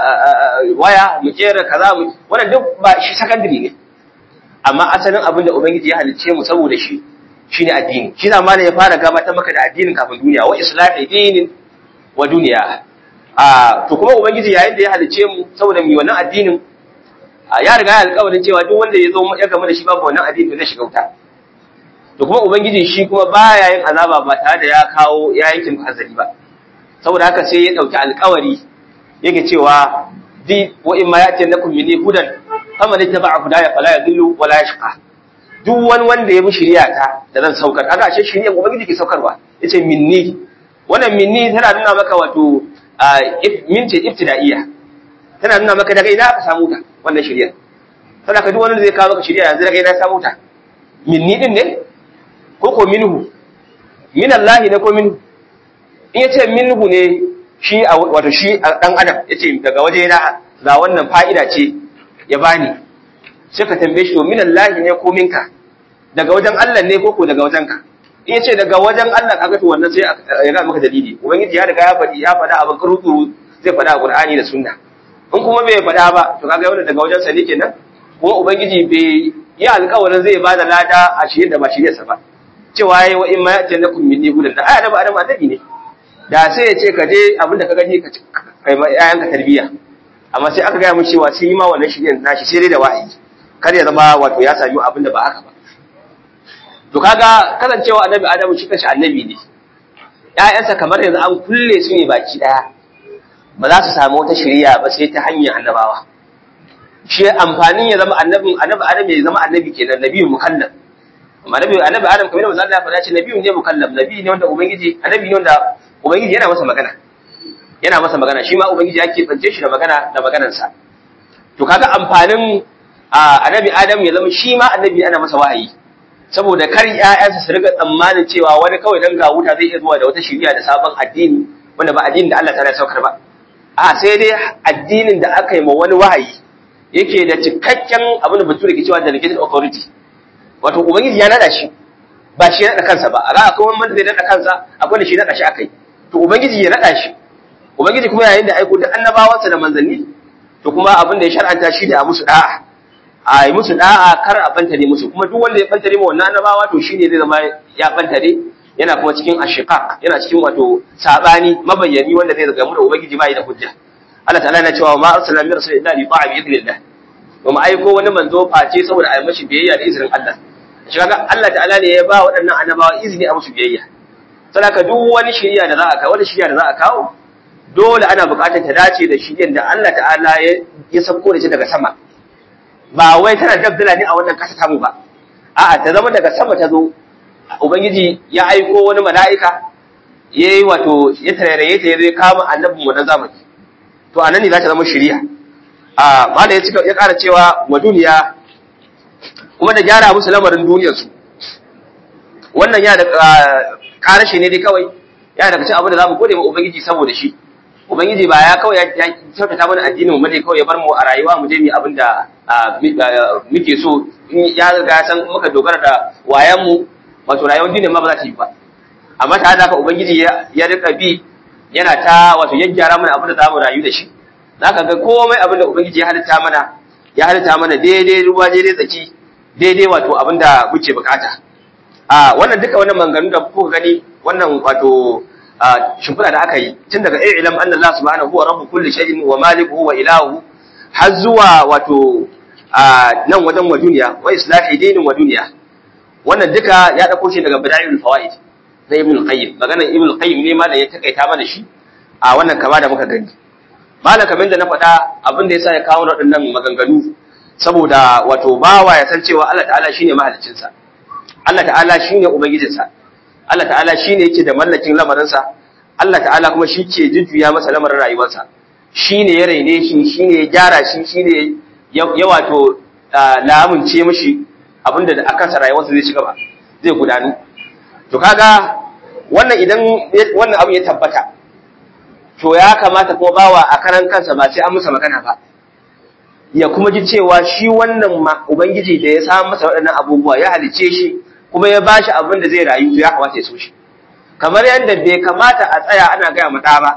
waya mu kera kaza mu wannan duk ba shi secondary ne amma asalin abin da ubangiji ya halice mu saboda shi shine addini shi da malai ya fara gabatar maka da addinin kafin duniya wa islahi dinin wa duniya a to kuma ubangiji yayin da ya halice mu saboda mu wannan addinin ya riga ya alƙawarin cewa duk wanda ya zo ya gama da shi babu wannan addini zai shiga wuta to kuma ubangiji shi kuma baya yin azaba ba tare da ya kawo ya yankin hazari ba saboda haka sai ya dauki alƙawari yake cewa di wa in ma yati lakum minni hudan faman ittaba'a hudaya fala yadhillu wala yashqa duk wani wanda ya bi shari'a ta da zan saukar kaga ashe shari'a ubangiji ke saukarwa yace minni wannan minni tana nuna maka wato min ce ibtida'iyya tana nuna maka daga ina aka samu ta wannan shari'a tana ka duk wanda zai kawo maka shari'a yanzu daga ina samu ta minni din ne ko ko minhu min Allah ne ko minhu in yace minhu ne shi wato shi dan adam yace daga waje na ga wannan fa'ida ce ya bani sai ka tambaye shi to min Allah ne ko minka daga wajen Allah ne ko ko daga wajen ka in yace daga wajen Allah kaga to wannan sai ya ga maka dalili ubangiji ya riga ya faɗi ya faɗa abin kurukuru zai faɗa a Qur'ani da Sunna in kuma bai faɗa ba to kaga wannan daga wajen sa ne kenan kuma ubangiji bai yi alƙawarin zai bada lada a shirye da ba shirye sa ba cewa yayi wa in ma ya'tanakum minni hudan da ayatu adam annabi ne da sai ya ce ka je abinda ka gani ka kai ma yayanka tarbiyya amma sai aka gaya mu cewa sai yi ma wannan shiryen nashi sai dai da wa'ayi kar ya zama wato ya sami abinda ba haka ba to kaga kasancewa annabi adamu shi kanshi annabi ne ƴaƴansa kamar yanzu an kulle su ne baki daya ba za su samu wata shiriya ba sai ta hanyar annabawa shi amfanin ya zama annabin annabi adam ya zama annabi kenan nabiyu mukallaf amma nabi annabi adam kamar yadda Allah ya faɗa ce nabiyu ne mukallaf nabi ne wanda ubangiji annabi ne wanda ubangiji yana masa magana yana masa magana shi ma ubangiji yake tsance shi da magana da maganarsa to kaga amfanin annabi adam ya zama shi ma annabi ana masa wa'ayi saboda kar ƴaƴansa su riga tsammanin cewa wani kawai dan ga wuta zai iya zuwa da wata shiriya da sabon addini wanda ba addinin da Allah ta saukar ba a sai dai addinin da aka yi ma wani wahayi yake da cikakken abin da bature ke cewa delegated authority wato ubangiji ya nada shi ba shi ya nada kansa ba a ga akwai wani wanda zai nada kansa akwai da shi nada shi akai to ubangiji ya nada shi ubangiji kuma yayin da aiko da annabawansa da manzanni to kuma abin da ya shar'anta shi da a musu da'a a yi musu da'a kar a bantare musu kuma duk wanda ya bantare ma wannan annabawa to shine zai zama ya bantare yana kuma cikin ashiqaq yana cikin wato sabani mabayyani wanda zai gamu da ubangiji bai da hujja Allah ta'ala yana cewa ma arsalna min rasulin illa li ta'a bi idnillah ba mu aiko wani manzo face saboda a yi mashi biyayya da izinin Allah shi kaga Allah ta'ala ne ya ba waɗannan annabawa izini a musu biyayya saboda duk wani shiriya da za a kawo wani shiriya da za a kawo dole ana buƙatar ta dace da shiriyar da Allah ta'ala ya sauko da shi daga sama ba wai tana dabdala ne a wannan ƙasa tamu ba a'a ta zama daga sama ta zo ubangiji ya aiko wani mala'ika yayi wato ya tarairaye ta yazo ya kama annabin mu na zamani to anan ne za ta zama shiriya a mala ya cika ya ƙara cewa wa duniya kuma da gyara musu lamarin duniyar su wannan ya da ƙarashe ne dai kawai ya daga cikin abin da zamu gode ma ubangiji saboda shi ubangiji ba ya kawai ya kyautata mana addinin mu ne kawai ya bar mu a rayuwa mu je mu abin da muke so in ya riga san muka dogara da wayan mu wato rayuwar dinin ma ba za ta yi ba amma ta haka ubangiji ya rika bi yana ta wato yaggyara mana abin da za mu rayu da shi zaka ga komai abin da ubangiji ya halitta mana ya halitta mana daidai ruwa daidai tsaki daidai wato abin da muke bukata a wannan duka wannan manganu da kuka gani wannan wato shimfiɗa da aka yi tun daga ilam anna Allah subhanahu wa rabbu kulli shay'in wa malikuhu wa ilahu har zuwa wato nan wajen wa duniya wa islahi dinin wa duniya wannan duka ya dauko shi daga badailul fawaid na ibn al-qayyim maganar ibn al-qayyim ne malam ya takaita mana shi a wannan kama da muka gani malam kamar da na faɗa abin da yasa ya kawo waɗannan maganganu saboda wato bawa ya san cewa Allah ta'ala shine mahaliccinsa Allah ta'ala shine ubangijinsa Allah ta'ala shine yake da mallakin lamarinsa Allah ta'ala kuma shi ke jujjuya masa lamarin rayuwarsa shine ya raine shi shine ya gyara shi shine ya wato lamunce mishi abinda da akansa rayuwarsa zai ci gaba zai gudanu to kaga wannan idan wannan abu ya tabbata to ya kamata kuma bawa a karan kansa ba sai an masa magana ba ya kuma ji cewa shi wannan ubangiji da ya samu masa waɗannan abubuwa ya halice shi kuma ya bashi abin da zai rayu to ya kamata ya so shi kamar yadda bai kamata a tsaya ana gaya mu ba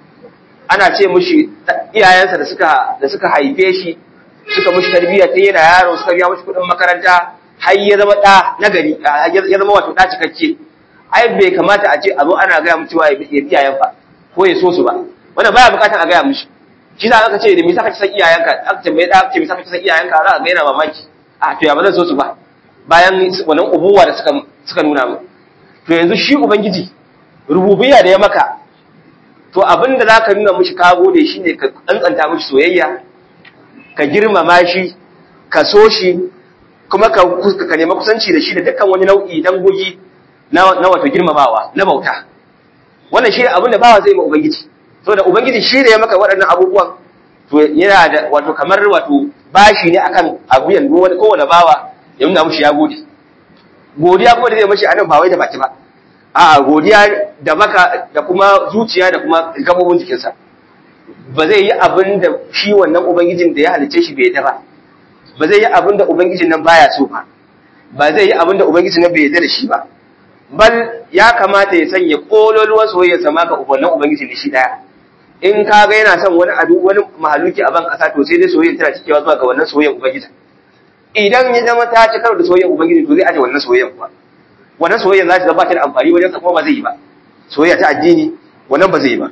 ana ce mushi iyayensa da suka da suka haife shi suka mushi tarbiyya ta yana yaro suka biya mushi kuɗin makaranta har ya zama ɗa na gari ya zama wato ɗa cikakke ai bai kamata a ce a zo ana gaya mu cewa ya bi iyayen fa ko ya so su ba wannan baya bukatar a gaya mushi shi za ka ce da me saka ci san iyayenka aka ce mai da ce me saka ci san iyayenka za ka ga yana mamaki a to ya ba zan so su ba bayan wannan ubuwa da suka suka nuna mu to yanzu shi ubangiji rububiyya da ya maka to abinda zaka nuna mishi ka gode shine ka tsantsanta mishi soyayya ka girmama shi ka so shi kuma ka ka nemi kusanci da shi da dukkan wani nau'i dangogi na na wato girmamawa na bauta wannan shi abinda bawa zai ma ubangiji saboda ubangiji shi da ya maka waɗannan abubuwan to yana da wato kamar wato bashi ne akan abuyan wani kowane bawa ya nuna mushi ya gode godiya kuma da zai mashi anan ba wai da baki ba a'a godiya da baka da kuma zuciya da kuma gabobin jikinsa ba zai yi abin da shi wannan ubangijin da ya halice shi bai ba ba zai yi abin da ubangijin nan baya so ba ba zai yi abin da ubangijin nan bai yarda da shi ba bal ya kamata ya sanya kololuwar soyayya sama ga wannan ubangiji ne shi daya in ka ga yana son wani adu wani mahaluki a ban kasa to sai dai soyayya tana cikewa zuwa ga wannan soyayyar ubangiji idan ya zama ta ci karo da soyayyar ubangiji to zai aje wannan soyayyar kuwa wannan soyayyar za ta zama ta da amfani wajen sa kuma ba zai yi ba soyayya ta addini wannan ba zai yi ba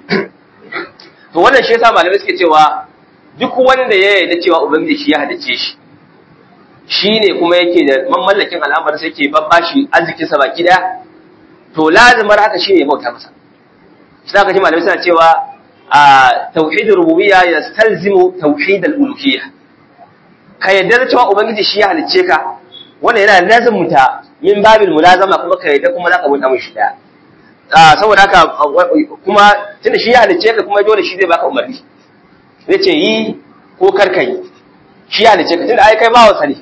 to wannan shi yasa malamai suke cewa duk wanda ya yarda cewa ubangiji shi ya hadace shi shine kuma yake da mamallakin al'amarin sai yake babbashi arzikin sa baki daya to lazimar haka shine ya bauta masa shi zaka ji malamai suna cewa a tauhidur rububiyya yastalzimu tauhid al-uluhiyya ka yarda da cewa ubangiji shi ya halicce ka wannan yana lazimta min babil mulazama kuma ka yarda kuma zaka bauta mishi daya saboda haka kuma tunda shi ya halicce ka kuma dole shi zai baka umarni zai ce yi ko karka yi shi ya halicce ka tunda ai kai bawa sa ne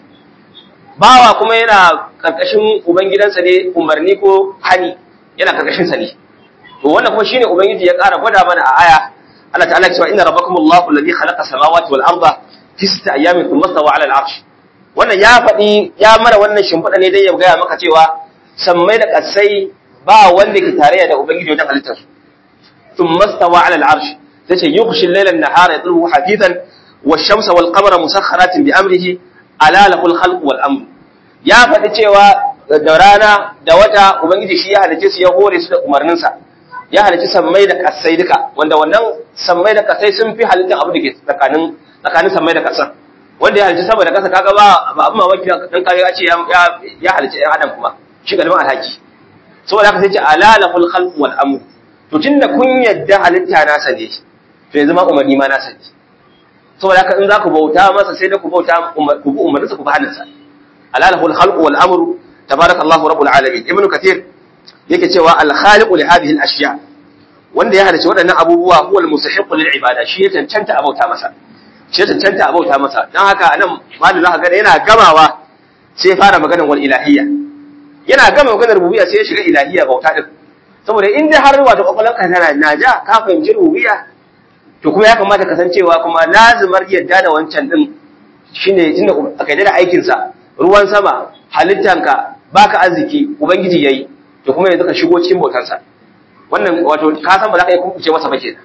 bawa kuma yana karkashin ubangidansa ne umarni ko hani yana karkashin sa ne to wannan kuma shine ubangiji ya ƙara gwada mana a aya Allah ta'ala cewa inna rabbakumullahu alladhi khalaqa samawati wal arda fi sittati ayyamin thumma stawa ala al-arsh wannan ya faɗi ya mara wannan shimfiɗa ne dai ya gaya maka cewa sammai da ƙasai ba wanda ke tarayya da ubangiji wajen halittar su thumma stawa ala al-arsh tace yughshi al-layla an-nahara yatlubu hafizan wash-shamsa wal-qamara musakhkharatin bi amrihi ala lahu al-khalq wal-amr ya faɗi cewa da rana da wata ubangiji shi ya halice su ya hore su da umarninsa ya halici sammai da kasai duka wanda wannan sammai da kasai sun fi halittar abu da ke tsakanin tsakanin sammai da kasan wanda ya halici sama da kasa kaga ba ba abin mamaki dan kare ya ce ya ya halici ɗan adam kuma shi galibin alhaki saboda haka sai ce alalahul khalq wal amr to tunda kun yadda halitta nasa ne to yanzu ma umarni ma nasa ne saboda haka in za ku bauta masa sai da ku bauta ku bi umarninsa ku bi hannunsa alalahul khalq wal amr tabarakallahu rabbul alamin ibnu kathir yake cewa al-khaliqu li hadhihi al-ashya wanda ya halice waɗannan abubuwa huwa al-mustahiqu lil ibada shi ya cancanta a bauta masa shi ya cancanta a bauta masa dan haka anan malu zaka ga yana gamawa sai fara maganar wal ilahiyya yana gama maganar rububiyya sai ya shiga ilahiyya bauta din saboda in dai har wato kokolanka tana naja ka fahimci rububiyya to kuma ya kamata ka san cewa kuma lazimar yadda da wancan din shine tunda aka yadda da aikin sa ruwan sama halittanka baka arziki ubangiji yayi to kuma yanzu ka shigo cikin bautansa wannan wato ka san ba za ka yi kuce masa ba kenan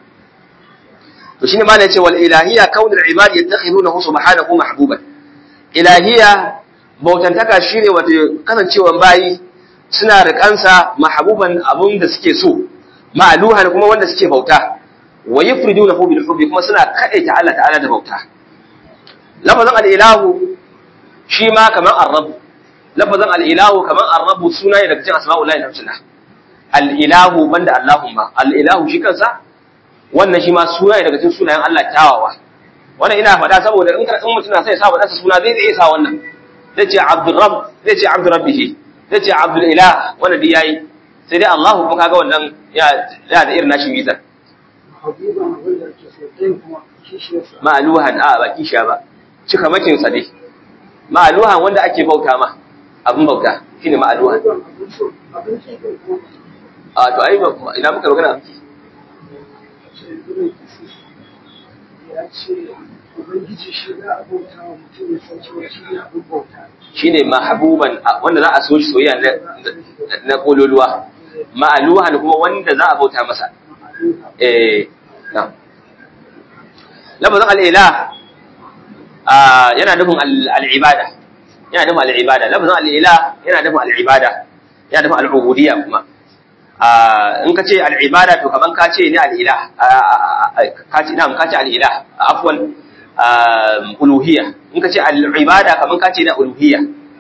to shine malai ce wal ilahiyya kaunul ibad yattakhidunahu subhanahu mahbuban ilahiyya bautantaka shine wato kasancewan bayi suna rikansa mahbuban abun da suke so ma'luhan kuma wanda suke bauta wa yufridunahu bil hubbi kuma suna kadaita Allah ta'ala da bauta lafazin al-ilahu shi ma kamar ar-rabb lafazin al'ilahu kamar arrabu suna ne daga cikin asma'ullahi na husna al'ilahu banda Allahumma al'ilahu shi kansa wannan shi ma suna ne daga cikin sunayen Allah kyawawa wannan ina faɗa saboda in in mutum na sai sa wadansa suna zai zai sa wannan zai ce abdul rabb zai ce abdul rabbihi zai ce abdul ilah wannan dai yayi sai dai Allahu kuma kaga wannan ya ya da irin nashi mizan ma'aluhan a ba kisha ba cika makin sa dai ma'aluhan wanda ake bauta ma abin bauta shi ne ma'aluwa a to ai ina muka magana shi ne mahabuban wanda za a so shi soyayya na kololuwa ma'aluhan kuma wanda za a bauta masa eh na lafazin al'ila yana nufin al'ibada yana nufin al'ibada lafazin al'ila yana nufin al'ibada yana nufin al'ubudiyya kuma in ka ce al'ibada to kaman ka ce ne al'ila ka ce na ka ce al'ila afwan uluhiyya in ka ce al'ibada kaman ka ce na uluhiyya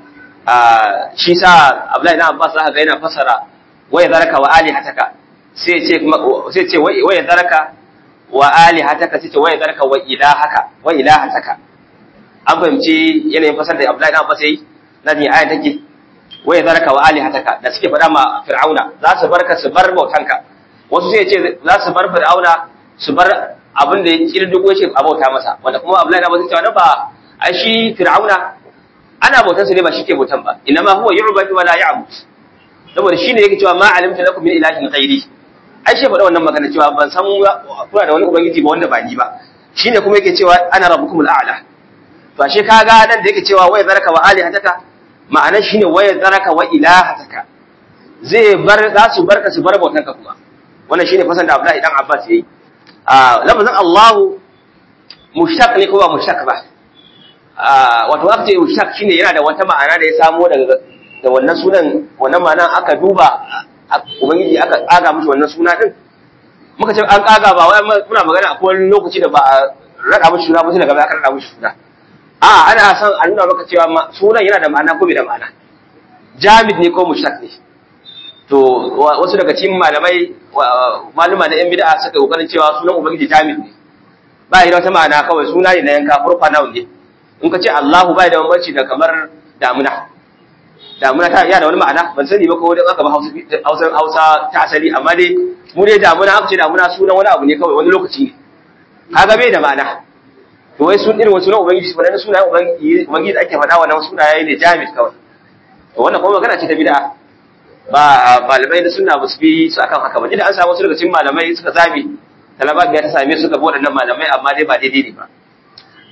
shi sa Abdullahi na Abbas zaka ga yana fasara waya zaraka wa alihataka sai ce sai ce waya zaraka wa alihataka sai ce waya zaraka wa ilahaka wa ilahataka an fahimci yanayin fasar da Abdullahi Abbas yayi na ne ayan take waye zaraka wa alihataka da suke faɗa ma Fir'auna za su barka su bar bautanka wasu sai ce za su bar Fir'auna su bar abin da ya kirdigo shi a bauta masa wanda kuma Abdullahi Abbas ya ce ba ai shi Fir'auna ana bautar sa ne ba shi ke bautan ba inma huwa yu'badu wa la ya'bud saboda shine yake cewa ma alimta lakum min ilahin ghairi ai shi faɗa wannan magana cewa ban san kuna da wani ubangiji ba wanda ba ni ba shine kuma yake cewa ana rabbukumul a'la to ashe kaga nan da yake cewa waya zaraka wa alihataka ma'anar shine waya zaraka wa ilahataka zai bar za su barka su bar bautanka kuma wannan shine fasan da Abdullahi dan Abbas yayi a lafazin Allahu mushtaq ne ko ba mushtaq ba a wato aka ce mushtaq shine yana da wata ma'ana da ya samo daga da wannan sunan wannan ma'anan aka duba ubangiji aka tsaga mishi wannan suna din muka ce an kaga ba wai muna magana akwai wani lokaci da ba a rada mishi suna ba sai daga baya aka rada mishi suna a ana son a nuna maka cewa sunan yana da ma'ana ko bai da ma'ana jamid ne ko mushtaq ne to wasu daga cikin malamai maluma na yan bid'a suka kokarin cewa sunan ubangiji jamid ne ba yi da wata ma'ana kawai suna ne na yanka furfa nawa ne in ka ce Allahu ba da bambanci da kamar damuna damuna ta yana da wani ma'ana ban sani ba ko wani aka ba Hausa Hausa ta asali amma dai mu dai damuna aka ce damuna sunan wani abu ne kawai wani lokaci ne kaga bai da ma'ana to wai sun irin wasu na ubangiji su faɗa sunayen ubangiji da ake faɗa wannan sunaye ne jamid kawai to wannan kuma magana ce ta bid'a ba malamai da sunna ba su bi su akan haka ba idan an samu wasu daga cikin malamai suka zabi talaba ya ta same su ga waɗannan malamai amma dai ba daidai ne ba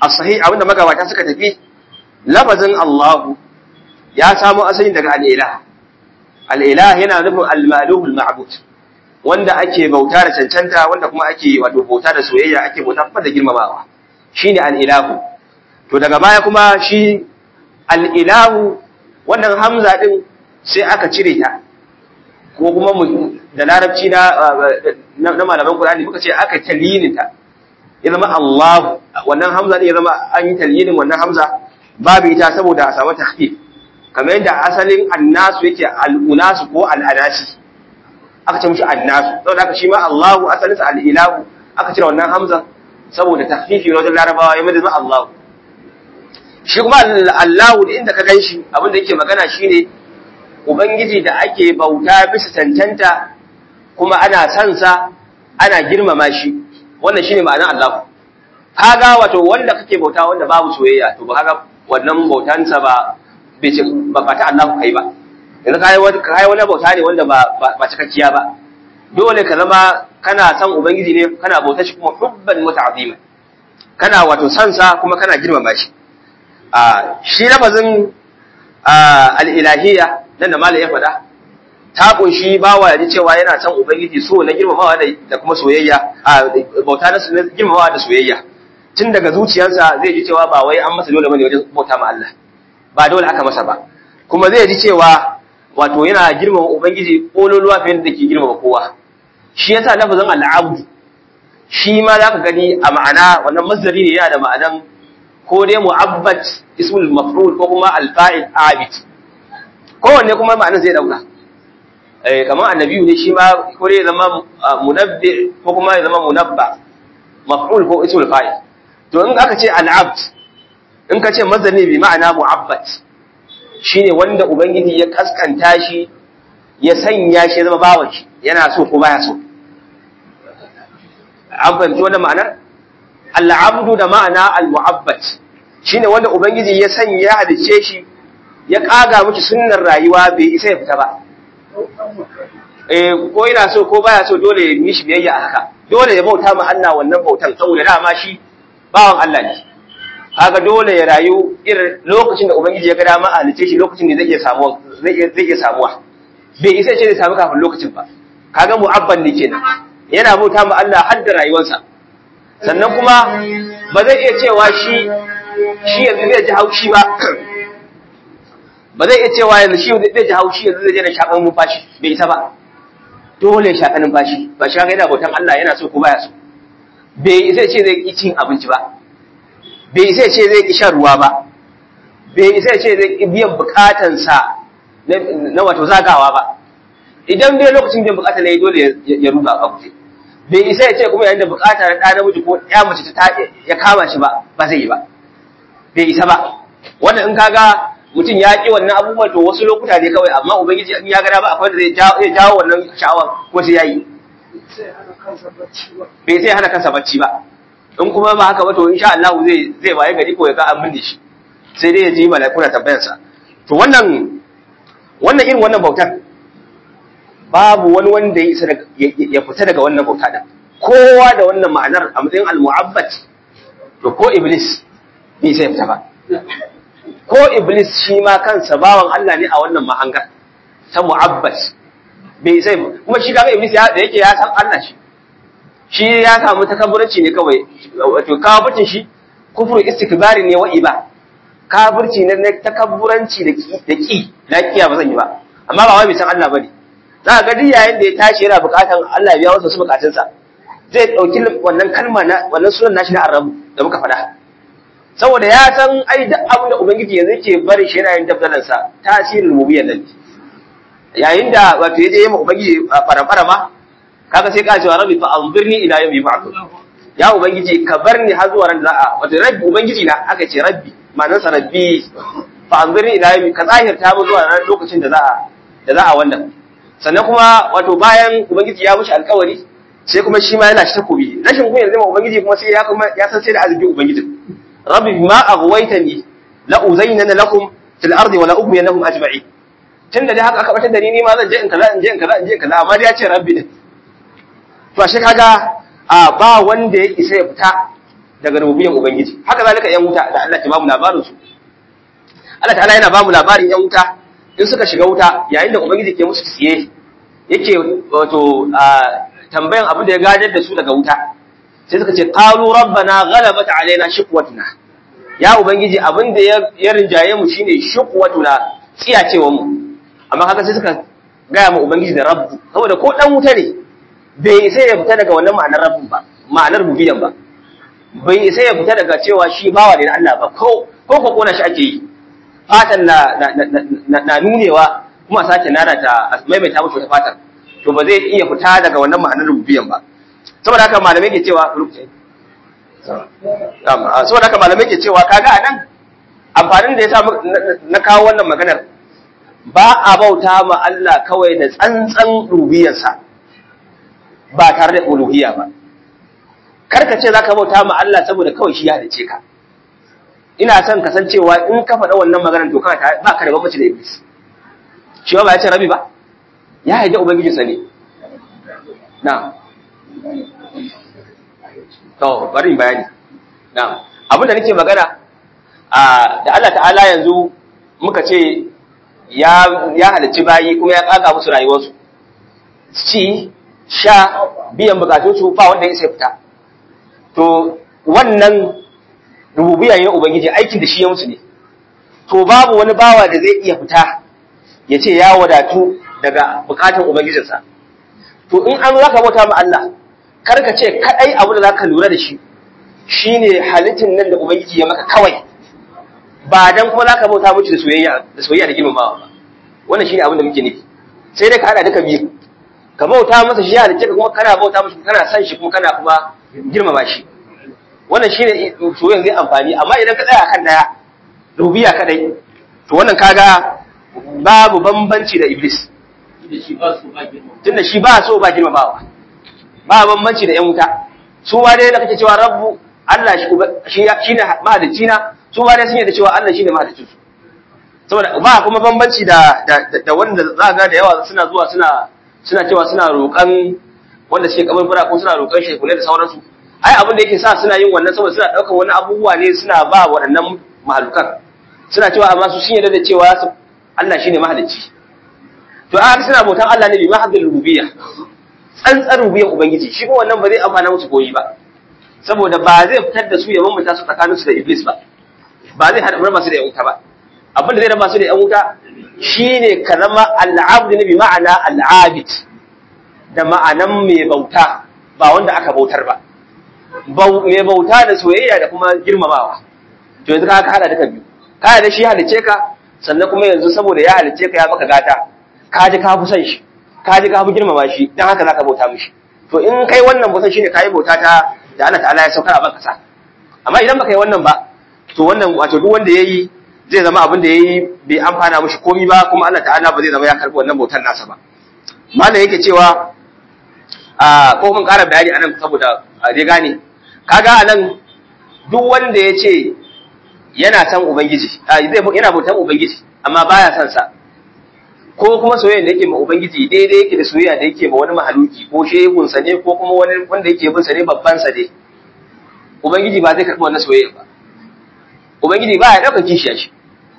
as-sahih abinda magabata suka tafi lafazin Allahu ya samu asali daga al-ilah al-ilah yana nufin al-ma'luh al-ma'bud wanda ake bauta da cancanta wanda kuma ake wato bauta da soyayya ake bauta da girmamawa shine al-ilahu to daga baya kuma shi al-ilahu wannan hamza din sai aka cire ta ko kuma da larabci na na malaman Qur'ani muka ce aka talinin ta ya zama Allah wannan hamza ne ya zama an yi talinin wannan hamza babu ita saboda a samu takhfif kamar yadda asalin annasu yake al-unasu ko al-anasi aka ce mushi annasu saboda haka shi ma Allahu asalin sa al-ilahu aka cire wannan hamza saboda takhfifi na wajen larabawa ya zama Allahu shi kuma Allahu da inda ka ganshi abin da yake magana shine ubangiji da ake bauta bisa cancanta kuma ana son sa ana girmama shi wannan shine ma'anar Allah kaga wato wanda kake bauta wanda babu soyayya to ba kaga wannan bautansa ba bai ba ta Allah kai ba yanzu kai wani kai wani bauta ne wanda ba ba cikakkiya ba dole ka zama kana son ubangiji ne kana bauta shi kuma hubban muta'azima kana wato son sa kuma kana girmama shi a shi lafazin al-ilahiyya nan da malai ya faɗa ta kunshi bawa ya ji cewa yana son ubangiji so na girmamawa da kuma soyayya a bauta na girmamawa da soyayya tun daga zuciyarsa zai ji cewa ba wai an masa dole bane wajen bauta ma Allah ba dole aka masa ba kuma zai ji cewa wato yana girmama ubangiji kololuwa fiye da ke girmama kowa shi yasa lafazin al'abdu shi ma zaka gani a ma'ana wannan masdari ne yana da ma'anan ko dai mu'abbat ismul maf'ul ko kuma al-fa'il abid kowanne kuma ma'anar zai dauka eh kamar annabiyu ne shi ma ko dai zama munabbi ko kuma ya zama munabba maf'ul ko ismul fa'il to in aka ce al-abd in ka ce mazani bi ma'ana mu'abbat shine wanda ubangiji ya kaskanta shi ya sanya shi zama bawan shi yana so ko baya so an fahimci wannan ma'anar al-abdu da ma'ana al-mu'abbat shine wanda ubangiji ya sanya ya halice shi ya kaga miki sunnar rayuwa bai isa ya fita ba eh ko yana so ko baya so dole ya mishi biyayya a haka dole ya bauta ma Allah wannan bautan saboda dama shi bawan Allah ne kaga dole ya rayu irin lokacin da ubangiji ya ga dama a halice shi lokacin da zai iya samuwa zai iya zai iya samuwa bai isa ce zai samu kafin lokacin ba kaga mu'abban ne kenan yana bauta ma Allah har da rayuwarsa sannan kuma ba zai iya cewa shi shi yanzu zai ji haushi ba ba zai iya cewa yanzu shi zai ji haushi yanzu zai je da shakan numfashi bai isa ba dole ya shaka numfashi ba shi yana bautan Allah yana so ko baya so bai isa ce zai ki cin abinci ba bai isa ce zai ki shan ruwa ba bai isa ce zai ki biyan bukatansa na wato zagawa ba idan bai lokacin biyan bukata ne dole ya ruga a kuje bai isa ya ce kuma yayin da bukata na ɗa namiji ko ya mace ta ya kama shi ba ba zai yi ba bai isa ba wannan in kaga mutum ya ƙi wannan abubuwan to wasu lokuta ne kawai amma ubangiji in ya gada ba akwai da zai jawo wannan sha'awar ko sai yayi bai sai hana kansa bacci ba in kuma ba haka ba to insha Allah zai zai baye gari ko ya ga an binne shi sai dai ya ji malaikuna tambayar sa to wannan wannan irin wannan bautar babu wani wanda ya isa ya fita daga wannan bauta din kowa da wannan ma'anar a matsayin al-mu'abbat to ko iblis bai sai fita ba ko Iblis shi ma kansa bawan Allah ne a wannan mahangar ta mu'abbas bai sai kuma shi kaga Iblis da yake ya san Allah shi shi ya samu takabburanci ne kawai wato kafircin shi kufru istikbari ne wa iba kafirci ne na takabburanci da ki da ki na kiya ba zan yi ba amma ba wai bai san Allah bane za ka ga duk yayin da ya tashi yana bukatan Allah ya biya masa su bukatunsa zai dauki wannan kalma na wannan sunan nashi na arabu da muka faɗa saboda ya san ai duk abin da ubangiji yanzu yake bari shi yana yin dabdalan sa tasirin rububiyyar nan yayin da wato yaje yi ma ubangiji fara ma kaga sai ka cewa rabbi fa anzirni ila yawmi ba'th ya ubangiji ka bar ni har zuwa ran da za a wato rabbi ubangiji na aka ce rabbi ma'anar sa rabbi fa anzirni ila yawmi ka zahirta mu zuwa ran lokacin da za a da za a wannan sannan kuma wato bayan ubangiji ya mushi alkawari sai kuma shi ma yana shi takobi rashin kunyar zama ubangiji kuma sai ya kuma ya san sai da azubi ubangiji rabbi ma aghwaytani la uzayyana lakum fil ardi wa la ughwiyannahum ajma'in tunda dai haka aka batar da ni ni ma zan je in kaza in je in kaza in je in kaza amma dai ya ce rabbi din to ashe kaga a ba wanda ya isa ya fita daga rububiyan ubangiji haka zalika yan wuta da Allah ke ba mu labarin su Allah ta'ala yana ba mu labarin yan wuta in suka shiga wuta yayin da ubangiji ke musu tsiye yake wato tambayan abin da ya gadar da su daga wuta sai suka ce qalu rabbana ghalabat alaina shiqwatuna ya ubangiji abin da ya rinjaye mu shine shiqwatuna tsiyacewa mu amma haka sai suka gaya mu ubangiji da rabbu saboda ko dan wuta ne bai sai ya fita daga wannan ma'anar rabbu ba ma'anar rubiyan ba bai sai ya fita daga cewa shi bawa ne na Allah ba ko ko ko kona shi ake yi fatan na na nunewa kuma sake nana ta maimaita mushi wata fatan to ba zai iya fita daga wannan ma'anar rubiyan ba saboda haka malamai ke cewa saboda haka malamai ke cewa kaga anan amfanin da ya sa na kawo wannan maganar ba a bauta ma Allah kawai da tsantsan rubiyarsa ba tare da uluhiyya ba karka ce zaka bauta ma Allah saboda kawai shi ya dace ka ina son kasancewa in ka faɗa wannan maganar to kana ba ka da bambanci da iblis shi ba ya ce rabi ba ya haje ubangiji sa ne na to bari in bayani na abin da nake magana a da Allah ta'ala yanzu muka ce ya ya halicci bayi kuma ya kaga musu rayuwarsu ci sha biyan bukatunsu ba wanda ya sai fita to wannan rububiyya ne ubangiji aikin da shi ya musu ne to babu wani bawa da zai iya fita ya ce ya wadatu daga bukatun ubangijinsa to in an zaka bauta ma Allah kar ka ce kadai abu da zaka lura da shi shine halittin nan da ubangiji ya maka kawai ba dan kuma zaka bauta miki da soyayya da soyayya da girmamawa ba wannan shine abin da muke nufi sai dai ka hada duka biyu ka bauta masa shi halicce ka kuma kana bauta masa kana san shi kuma kana kuma girmama shi wannan shine soyayya zai amfani amma idan ka tsaya akan daya rubiya kadai to wannan kaga babu bambanci da iblis tunda shi ba so ba girmamawa ba bambanci da yan wuta su ma dai da kake cewa rabbu Allah shi shine mahalicci na su ma dai sun yadda cewa Allah shine mahaliccin su saboda ba kuma bambanci da da wanda za ga da yawa suna zuwa suna suna cewa suna roƙan wanda suke kaburbura ko suna roƙan shekule da sauransu ai abin da yake sa suna yin wannan saboda suna ɗaukar wani abubuwa ne suna ba waɗannan mahalukan suna cewa amma su sun yarda da cewa Allah shine mahalicci to a suna bautan Allah ne bi mahaddul rububiyya tsantsar rububiyyar ubangiji shi kuma wannan ba zai amfana musu koyi ba saboda ba zai fitar da su ya bambanta su tsakanin su da iblis ba ba zai hada raba su da yan wuta ba abin da zai raba su da yan wuta shine ka zama al'abd ne bi ma'ana al'abid da ma'anan mai bauta ba wanda aka bautar ba mai bauta da soyayya da kuma girmamawa to yanzu ka hada duka biyu ka da shi halice ka sannan kuma yanzu saboda ya halice ka ya maka gata ka ji ka fi son shi ka ji ka fi girmama shi dan haka zaka bauta mishi to in kai wannan bautan shine kai bauta ta da Allah ta'ala ya saukar a banka sa amma idan baka yi wannan ba to wannan wato duk wanda yayi zai zama abin da yayi bai amfana mishi komai ba kuma Allah ta'ala ba zai zama ya karbi wannan bautar nasa ba malam yake cewa a ko mun ƙara bayani anan saboda a dai gane kaga anan duk wanda ya ce yana san ubangiji zai yana bautan ubangiji amma baya san sa ko kuma soyayya da yake ma ubangiji daidai yake da soyayya da yake ma wani mahaluki ko shehun sa ne ko kuma wani wanda yake bin sa ne babban sa ne ubangiji ba zai karɓi wannan soyayya ba ubangiji ba ya ɗauka kishiya shi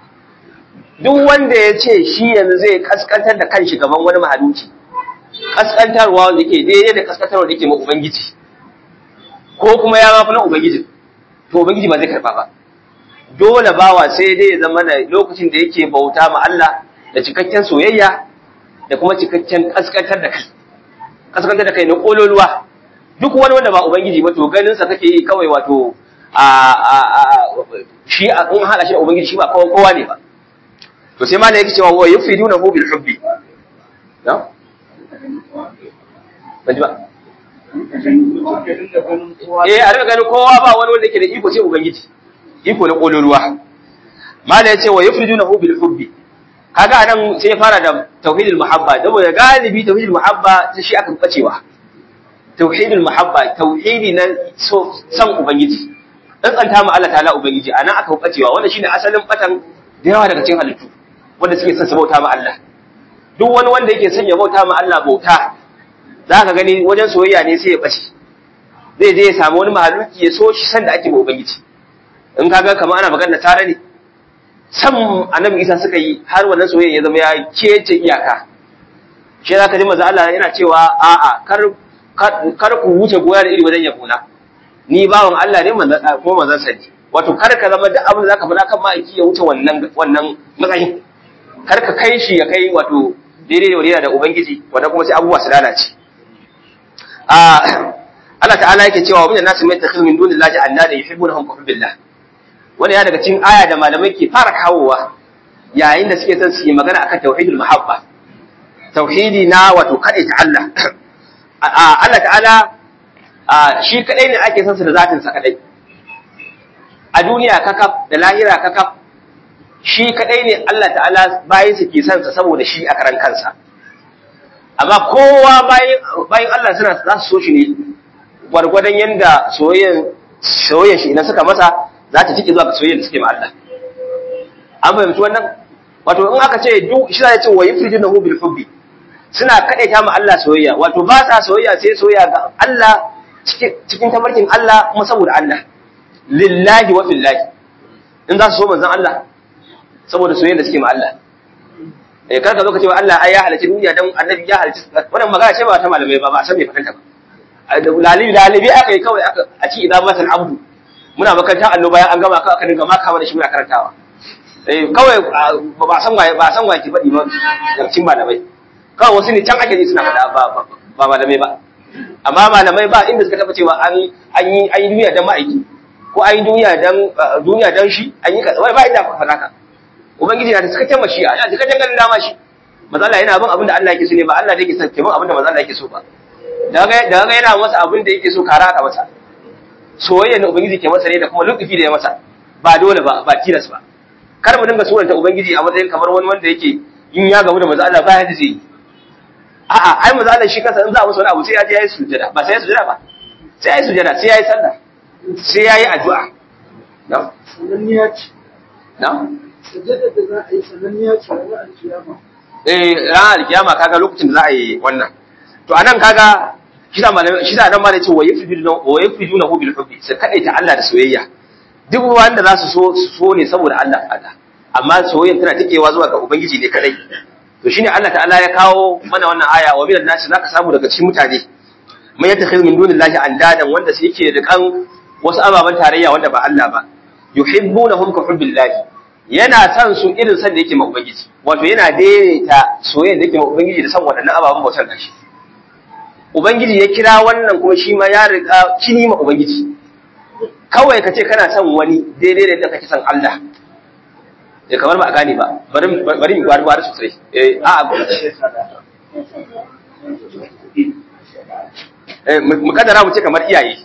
duk wanda ya ce shi yanzu zai kaskantar da kanshi gaban wani mahaluki kaskantarwa wanda yake daidai da kaskantarwa da yake ma ubangiji ko kuma ya mafi na ubangiji to ubangiji ba zai karɓa ba dole bawa sai dai ya zama da lokacin da yake bauta ma Allah da cikakken soyayya da kuma cikakken kaskantar da kai kaskantar da kai na kololuwa duk wani wanda ba ubangiji ba to ganin sa kake yi kawai wato a a a shi a in hada shi da ubangiji shi ba kowa kowa ne ba to sai malai yake cewa wa yufiduna hu bil hubbi na ban ji ba eh a rika ganin kowa ba wani wanda yake da iko sai ubangiji iko na kololuwa mala ya ce wa yufridunahu bil hubbi kaga anan sai ya fara da tauhidul muhabba saboda galibi tauhidul muhabba shi aka bacewa tauhidul muhabba tauhidi na so san ubangiji dan tsanta ma Allah ta'ala ubangiji anan aka bacewa wannan shine asalin batan da yawa daga cikin halittu wanda suke son su bauta ma Allah duk wani wanda yake son ya bauta ma Allah bauta zaka gani wajen soyayya ne sai ya bace zai je ya samu wani mahaluki ya so shi sanda ake ma ubangiji in kaga kamar ana magana tare ne san annabi isa suka yi har wannan soyayya ya zama ya kece iyaka shi za ka ji maza Allah yana cewa a'a kar kar ku wuce goya da iri wajen yabona ni bawan Allah ne ko manzon sa ne wato kar ka zama duk abin da zaka faɗa kan ma'aiki ya wuce wannan wannan matsayin kar ka kai shi ya kai wato daidai da wadina da ubangiji wanda kuma sai abubuwa su lalace a Allah ta'ala yake cewa min nasu mai takhil min dunillahi annada yuhibbunahum ka hubbillah wani ya daga cikin aya da malamai ke fara kawowa yayin da suke son su yi magana akan tauhidul mahabba tauhidi na wato kaɗai ta Allah Allah ta'ala shi kaɗai ne ake son su da zatin sa kaɗai a duniya kakaf da lahira kakaf shi kaɗai ne Allah ta'ala bayan su ke son sa saboda shi a karan kansa amma kowa bayan Allah suna za su so shi ne gwargwadon yadda soyayyen shi idan suka masa za ta cike zuwa ga soyayyen da suke ma Allah an fahimci wannan wato in aka ce duk shi za ya ce wa yufridunahu bil hubbi suna kadaita ma Allah soyayya wato ba sa soyayya sai soyayya ga Allah cikin tabarkin Allah kuma saboda Allah lillahi wa fillahi in za su so manzon Allah saboda soyayya da suke ma Allah eh kar ka zo ka ce wa Allah ai ya halarci duniya dan annabi ya halarci wannan magana ce ba ta malamai ba ba san me fahimta ba lalibi lalibi aka yi kawai aka a ci idan masal abdu muna makarantar allo bayan an gama kawai aka dinga maka mana shi muna karantawa eh kawai ba san waye ba san waye ki faɗi ba cikin malamai kawai wasu ne can ake ji suna faɗa ba ba malamai ba amma malamai ba inda suka taɓa cewa an an yi an yi duniya dan ma'aiki ko an yi duniya dan duniya dan shi an yi kaza wai ba inda aka faɗa ka ubangiji na da cikakken mashi'a yana cikakken ganin dama shi maza Allah yana bin abin da Allah yake so ne ba Allah da yake son ke bin abin da maza Allah yake so ba daga daga yana masa abin da yake so kara aka masa soyayya na ubangiji ke masa ne da kuma lukufi da ya masa ba dole ba ba tilas ba kar mu dinga suranta ubangiji a matsayin kamar wani wanda yake in ya gamu da maza Allah ba ya da zai yi a'a ai maza Allah shi kansa in za a masa wani abu sai ya je ya yi sujada ba sai ya sujada ba sai ya yi sujada sai ya yi sallah sai ya yi addu'a na sananniya ce na sujada da za a yi sananniya ce ranar alkiyama eh ran alkiyama kaga lokacin da za a yi wannan to anan kaga shi da malamai shi da nan ma da ce wa yafiduna wa yafiduna hu bil hubbi sai kadaita Allah da soyayya duk wanda za su so su so ne saboda Allah Allah amma soyayyan tana tikewa zuwa ga ubangiji ne kadai to shine Allah ta'ala ya kawo mana wannan aya wa minan nasi zaka samu daga cikin mutane man yattakhidhu min dunillahi andadan wanda su yake da kan wasu ababan tarayya wanda ba Allah ba yuhibbunahum ka hubbillahi yana son su irin san da yake ma ubangiji wato yana daidaita soyayya da yake ma ubangiji da san waɗannan ababen bautar gashi ubangiji ya kira wannan kuma shi ma ya riga kini ma ubangiji kawai ka ce kana son wani daidai da yadda kake son Allah ya kamar ba a gane ba bari bari mu gwari gwari sosai eh a eh mu kaddara mu ce kamar iyaye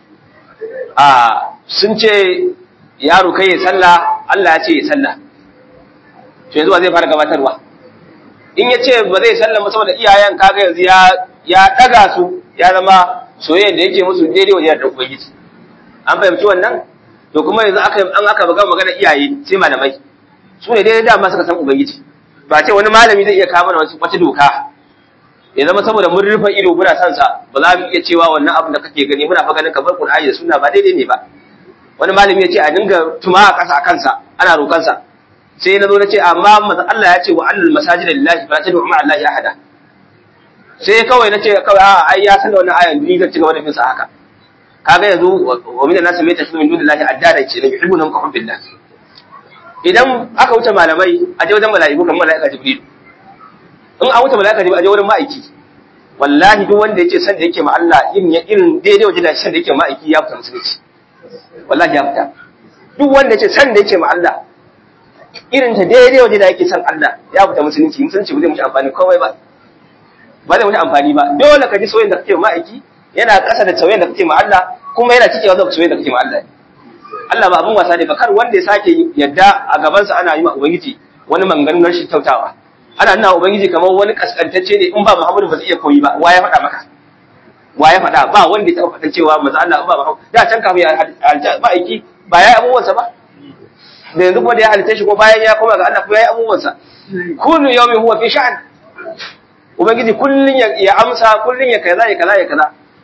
a sun ce yaro kai ya sallah Allah ya ce ya sallah to yanzu ba zai fara gabatarwa in ya ce ba zai sallah ba saboda iyayen kaga yanzu ya ya daga su ya zama soyayyen da yake musu daidai wajen da ubangiji an fahimci wannan to kuma yanzu aka an aka buga magana iyaye sai malamai su ne daidai dama suka san ubangiji ba ce wani malami zai iya kawo mana wata doka ya zama saboda mun rufe ido muna son sa ba za mu iya cewa wannan abin da kake gani muna fa ganin kamar Qur'ani da Sunna ba daidai ne ba wani malami ya ce a dinga tuma a ƙasa a kansa ana roƙansa sai na zo na ce amma manzo Allah ya ce wa annal masajida lillahi fala tad'u ma'a allahi ahada sai kawai na ce kawai a ai ya san da wannan ayan ni zan ci gaba da bin sa haka kaga yanzu wa min an-nas mai tashi min dunillahi addada ce ne yuhibbuna ka hubbillah idan aka wuce malamai a je wajen mala'iku kamar mala'ika jibril in an wuce mala'ika jibril a je wurin ma'aiki wallahi duk wanda yace san da yake ma Allah irin irin daidai wajen da san da yake ma'aiki ya fita musulunci wallahi ya fita duk wanda yace san da yake ma Allah irin ta daidai wajen da yake san Allah ya fita musulunci musulunci ba zai mushi amfani komai ba ba zai mushi amfani ba dole ka ji soyayyen da kake ma ma'aiki yana ƙasa da soyayyen da kake ma Allah kuma yana cikewa da soyayyen da kake ma Allah Allah ba abin wasa ne ba kar wanda ya sake yadda a gabansa ana yi ma ubangiji wani manganin rashin kyautawa ana nuna ubangiji kamar wani kaskantacce ne in ba Muhammadu ba zai iya koyi ba wa ya faɗa maka wa ya faɗa ba wanda ya taɓa faɗa cewa maza Allah ba Muhammadu da can kafin ya halitta ba aiki ba ya yi abubuwansa ba da yanzu kuma da ya halitta shi ko bayan ya koma ga Allah kuma ya yi abubuwansa kullu yawmin huwa fi sha'an ubangiji kullun ya amsa kullun ya kaza ya kaza ya kaza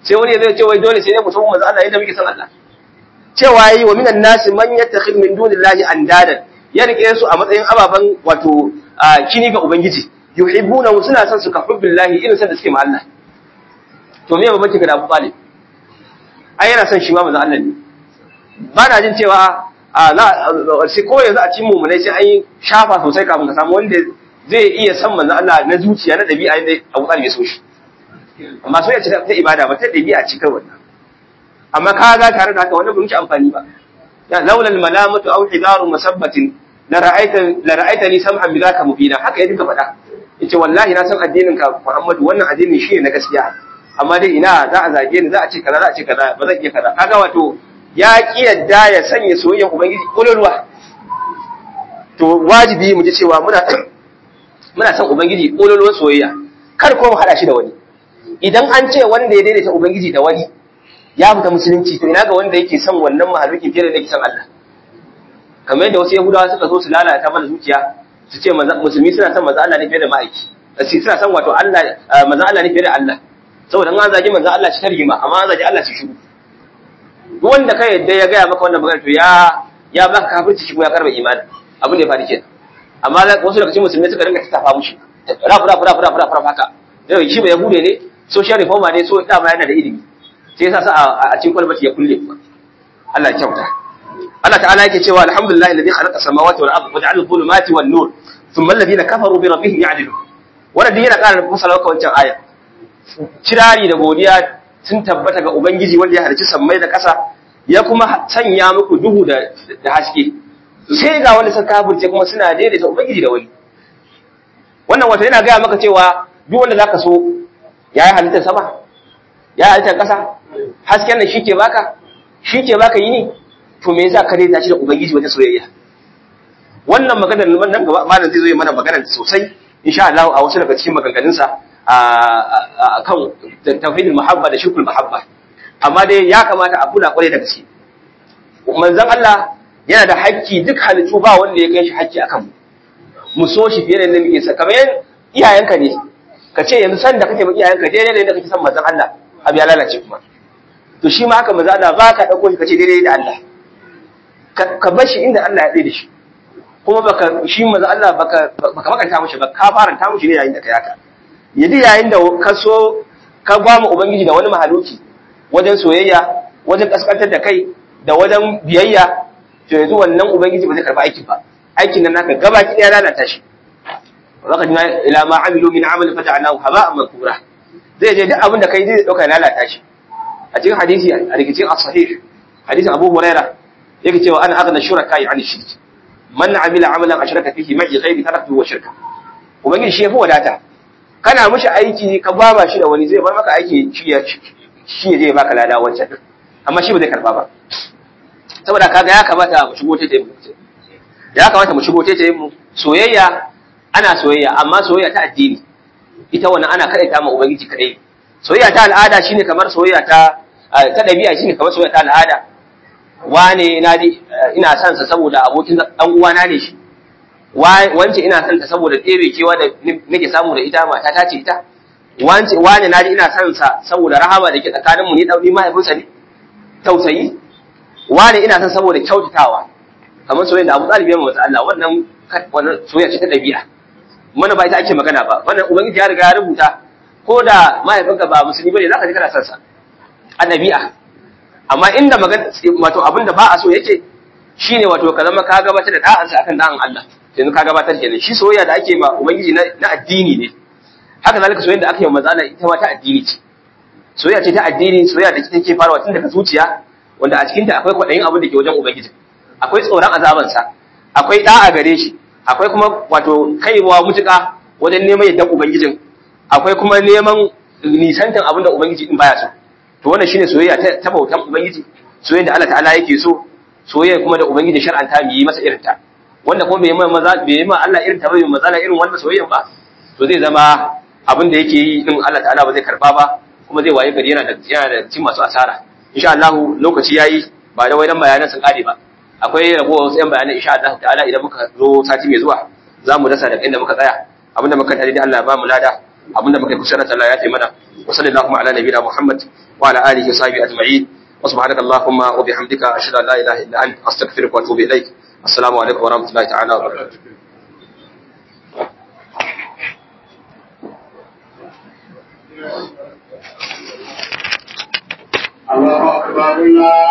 sai wani zai ce wai dole sai ne mu san manzo Allah yadda muke san Allah cewa yi wa minan nasi man yattakhid min dunillahi andadan ya rike su a matsayin ababan wato kini ga ubangiji yuhibbuna suna son su ka hubbillahi irin san da suke ma Allah to me babban ga Abu Talib ai yana son shi ma manzo Allah ne ba na jin cewa a za sai ko yanzu a cikin mu sai an yi shafa sosai kafin ka samu wanda zai iya san manzo Allah na zuciya na dabi'a ne Abu Talib ya so shi amma so ya ci ta ibada ba ta dabi'a ci kai wannan amma ka ga tare da haka wannan bai ci amfani ba ya laula al malamatu aw hidaru musabbatin la ra'aita la ra'aitani samhan bi zaka mubina haka ya dinka faɗa yace wallahi na san addinin ka Muhammadu wannan addinin shi ne na gaskiya amma dai ina za a zage ni za a ce kaza za a ce kaza ba zan iya kaza kaga wato ya ki yadda ya sanya soyayyar ubangiji kololuwa to wajibi mu ji cewa muna muna son ubangiji kololuwar soyayya kar ko mu hada shi da wani idan an ce wanda ya daidaita ubangiji da wani ya fita musulunci to ina ga wanda yake son wannan mahalukin fiye da yake son Allah kamar yadda wasu yahudawa suka zo su lalata mana zuciya su ce musulmi suna son manzo Allah ne fiye da ma'aiki su suna son wato Allah manzo Allah ne fiye da Allah saboda an zagi manzo Allah shi tarjima amma an zagi Allah shi shiru duk wanda kai yadda ya gaya maka wannan magana to ya ya baka kafirci shi kuma ya karba imani abin da ya faru kenan amma wasu daga cikin musulmai suka dinga tattafa mushi rafu rafu rafu rafu rafu haka dai shi ba yahude ne social reformer ne so dama yana da ilimi sai yasa sa a cikin kwalbati ya kulle kuma Allah ya kyauta Allah ta'ala yake cewa alhamdulillah alladhi khalaqa samawati wal ardi wa ja'ala adh-dhulumati wan nur thumma alladhina kafaru bi rabbihim ya'dilun wannan duk yana ƙara fasala maka wancan aya kirari da godiya sun tabbata ga ubangiji wanda ya halicci sammai da ƙasa ya kuma sanya muku duhu da da haske sai ga wanda suka kafirce kuma suna daidaita ubangiji da wani wannan wato yana gaya maka cewa duk wanda zaka so ya yi halittar sama ya halittar ƙasa hasken nan shi ke baka shi ke baka yini to me yasa ka daidaita shi da ubangiji wajen soyayya wannan maganar nan gaba malam zai zo yi mana maganar sosai insha Allah a wasu daga cikin maganganunsa a kan tauhidul muhabba da shirkul muhabba amma dai ya kamata a kula kwarai da gaske manzon Allah yana da hakki duk halittu ba wanda ya kai shi hakki akan mu mu so shi fiye da yadda muke sa kamar iyayenka ne ka ce yanzu san da kake maki iyayenka daidai da yadda kake san manzon Allah abu ya lalace kuma to shi ma haka manzon Allah ba ka dauko shi ka ce daidai da Allah ka bar shi inda Allah ya tsaye da shi kuma baka shi manzon Allah baka baka makanta mishi ba ka faranta mishi ne yayin da kai haka yadi yayin da ka so ka gwama ubangiji da wani mahaluki wajen soyayya wajen kaskantar da kai da wajen biyayya to yanzu wannan ubangiji ba zai karba aikin ba aikin nan naka gaba ki ya lalata shi waqad ila ma amilu min amal fata'nahu haba'an mankura zai je duk abin da kai zai dauka lalata shi a cikin hadisi a rikicin as-sahih hadisin Abu Huraira yake cewa ana aghna shuraka an shirk man amila amalan ashraka fihi ma'i ghairi taraktu wa shirka ubangiji shi yafi wadata kana mishi aiki ka baba shi da wani zai bar maka aiki shi ya shi ya je baka lada wancan amma shi ba zai karba ba saboda kaga ya kamata mu shigo ta mu ya kamata mu shigo ta mu soyayya ana soyayya amma soyayya ta addini ita wannan ana kadaita ma ubangiji kadai soyayya ta al'ada shine kamar soyayya ta ta dabi'a shine kamar soyayya ta al'ada wane na di ina son sa saboda abokin dan uwana ne shi wance ina son ta saboda tsere kewa da nake samu da ita mata ta ce ita wance wane na di ina son sa saboda rahama da ke tsakanin mu ni dan mahaifinsa ne tausayi wane ina son saboda kyautatawa kamar soyayya da Abu Talib ya masa Allah wannan wannan soyayya ce ta dabi'a mana ba ita ake magana ba wannan ubangiji ya riga ya rubuta ko da mahaifinka ba musulmi bane zaka ji kana son sa a dabi'a amma inda magana wato abinda ba a so yake shine wato ka zama ka gabatar da da'ansa akan da'an Allah yanzu ka gabatar kenan shi soyayya da ake ma ubangiji na addini ne haka zalika soyayya da ake yi manzo Allah ita ma ta addini ce soyayya ce ta addini soyayya da take farawa tun daga zuciya wanda a cikinta akwai kwaɗayin abin da ke wajen ubangiji akwai tsoron azabansa akwai da'a gare shi akwai kuma wato kaiwa mutuka wajen neman yadda ubangijin akwai kuma neman nisantan abin da ubangiji din baya so to wannan shine soyayya ta bautan ubangiji soyayya da Allah ta'ala yake so soyayya kuma da ubangiji shar'anta mu yi masa irin ta wanda kuma bai yi maza bai yi ma Allah irin ta bai maza irin wannan soyayyan ba to zai zama abin da yake yi din Allah ta'ala ba zai karba ba kuma zai waye gari yana da yana da cin masu asara insha Allah lokaci yayi ba da wayan bayanan sun kare ba akwai ragowar wasu yan bayanan insha Allah ta'ala idan muka zo sati mai zuwa za mu dasa daga inda muka tsaya abinda muka tare da Allah ba mu lada abinda muka kusa da Allah ya taimana wa sallallahu ala nabiyina Muhammad وعلى آله وصحبه أجمعين وسبحانك اللهم وبحمدك أشهد أن لا إله إلا أنت أستغفرك وأتوب إليك السلام عليكم ورحمة الله تعالى وبركاته الله أكبر الله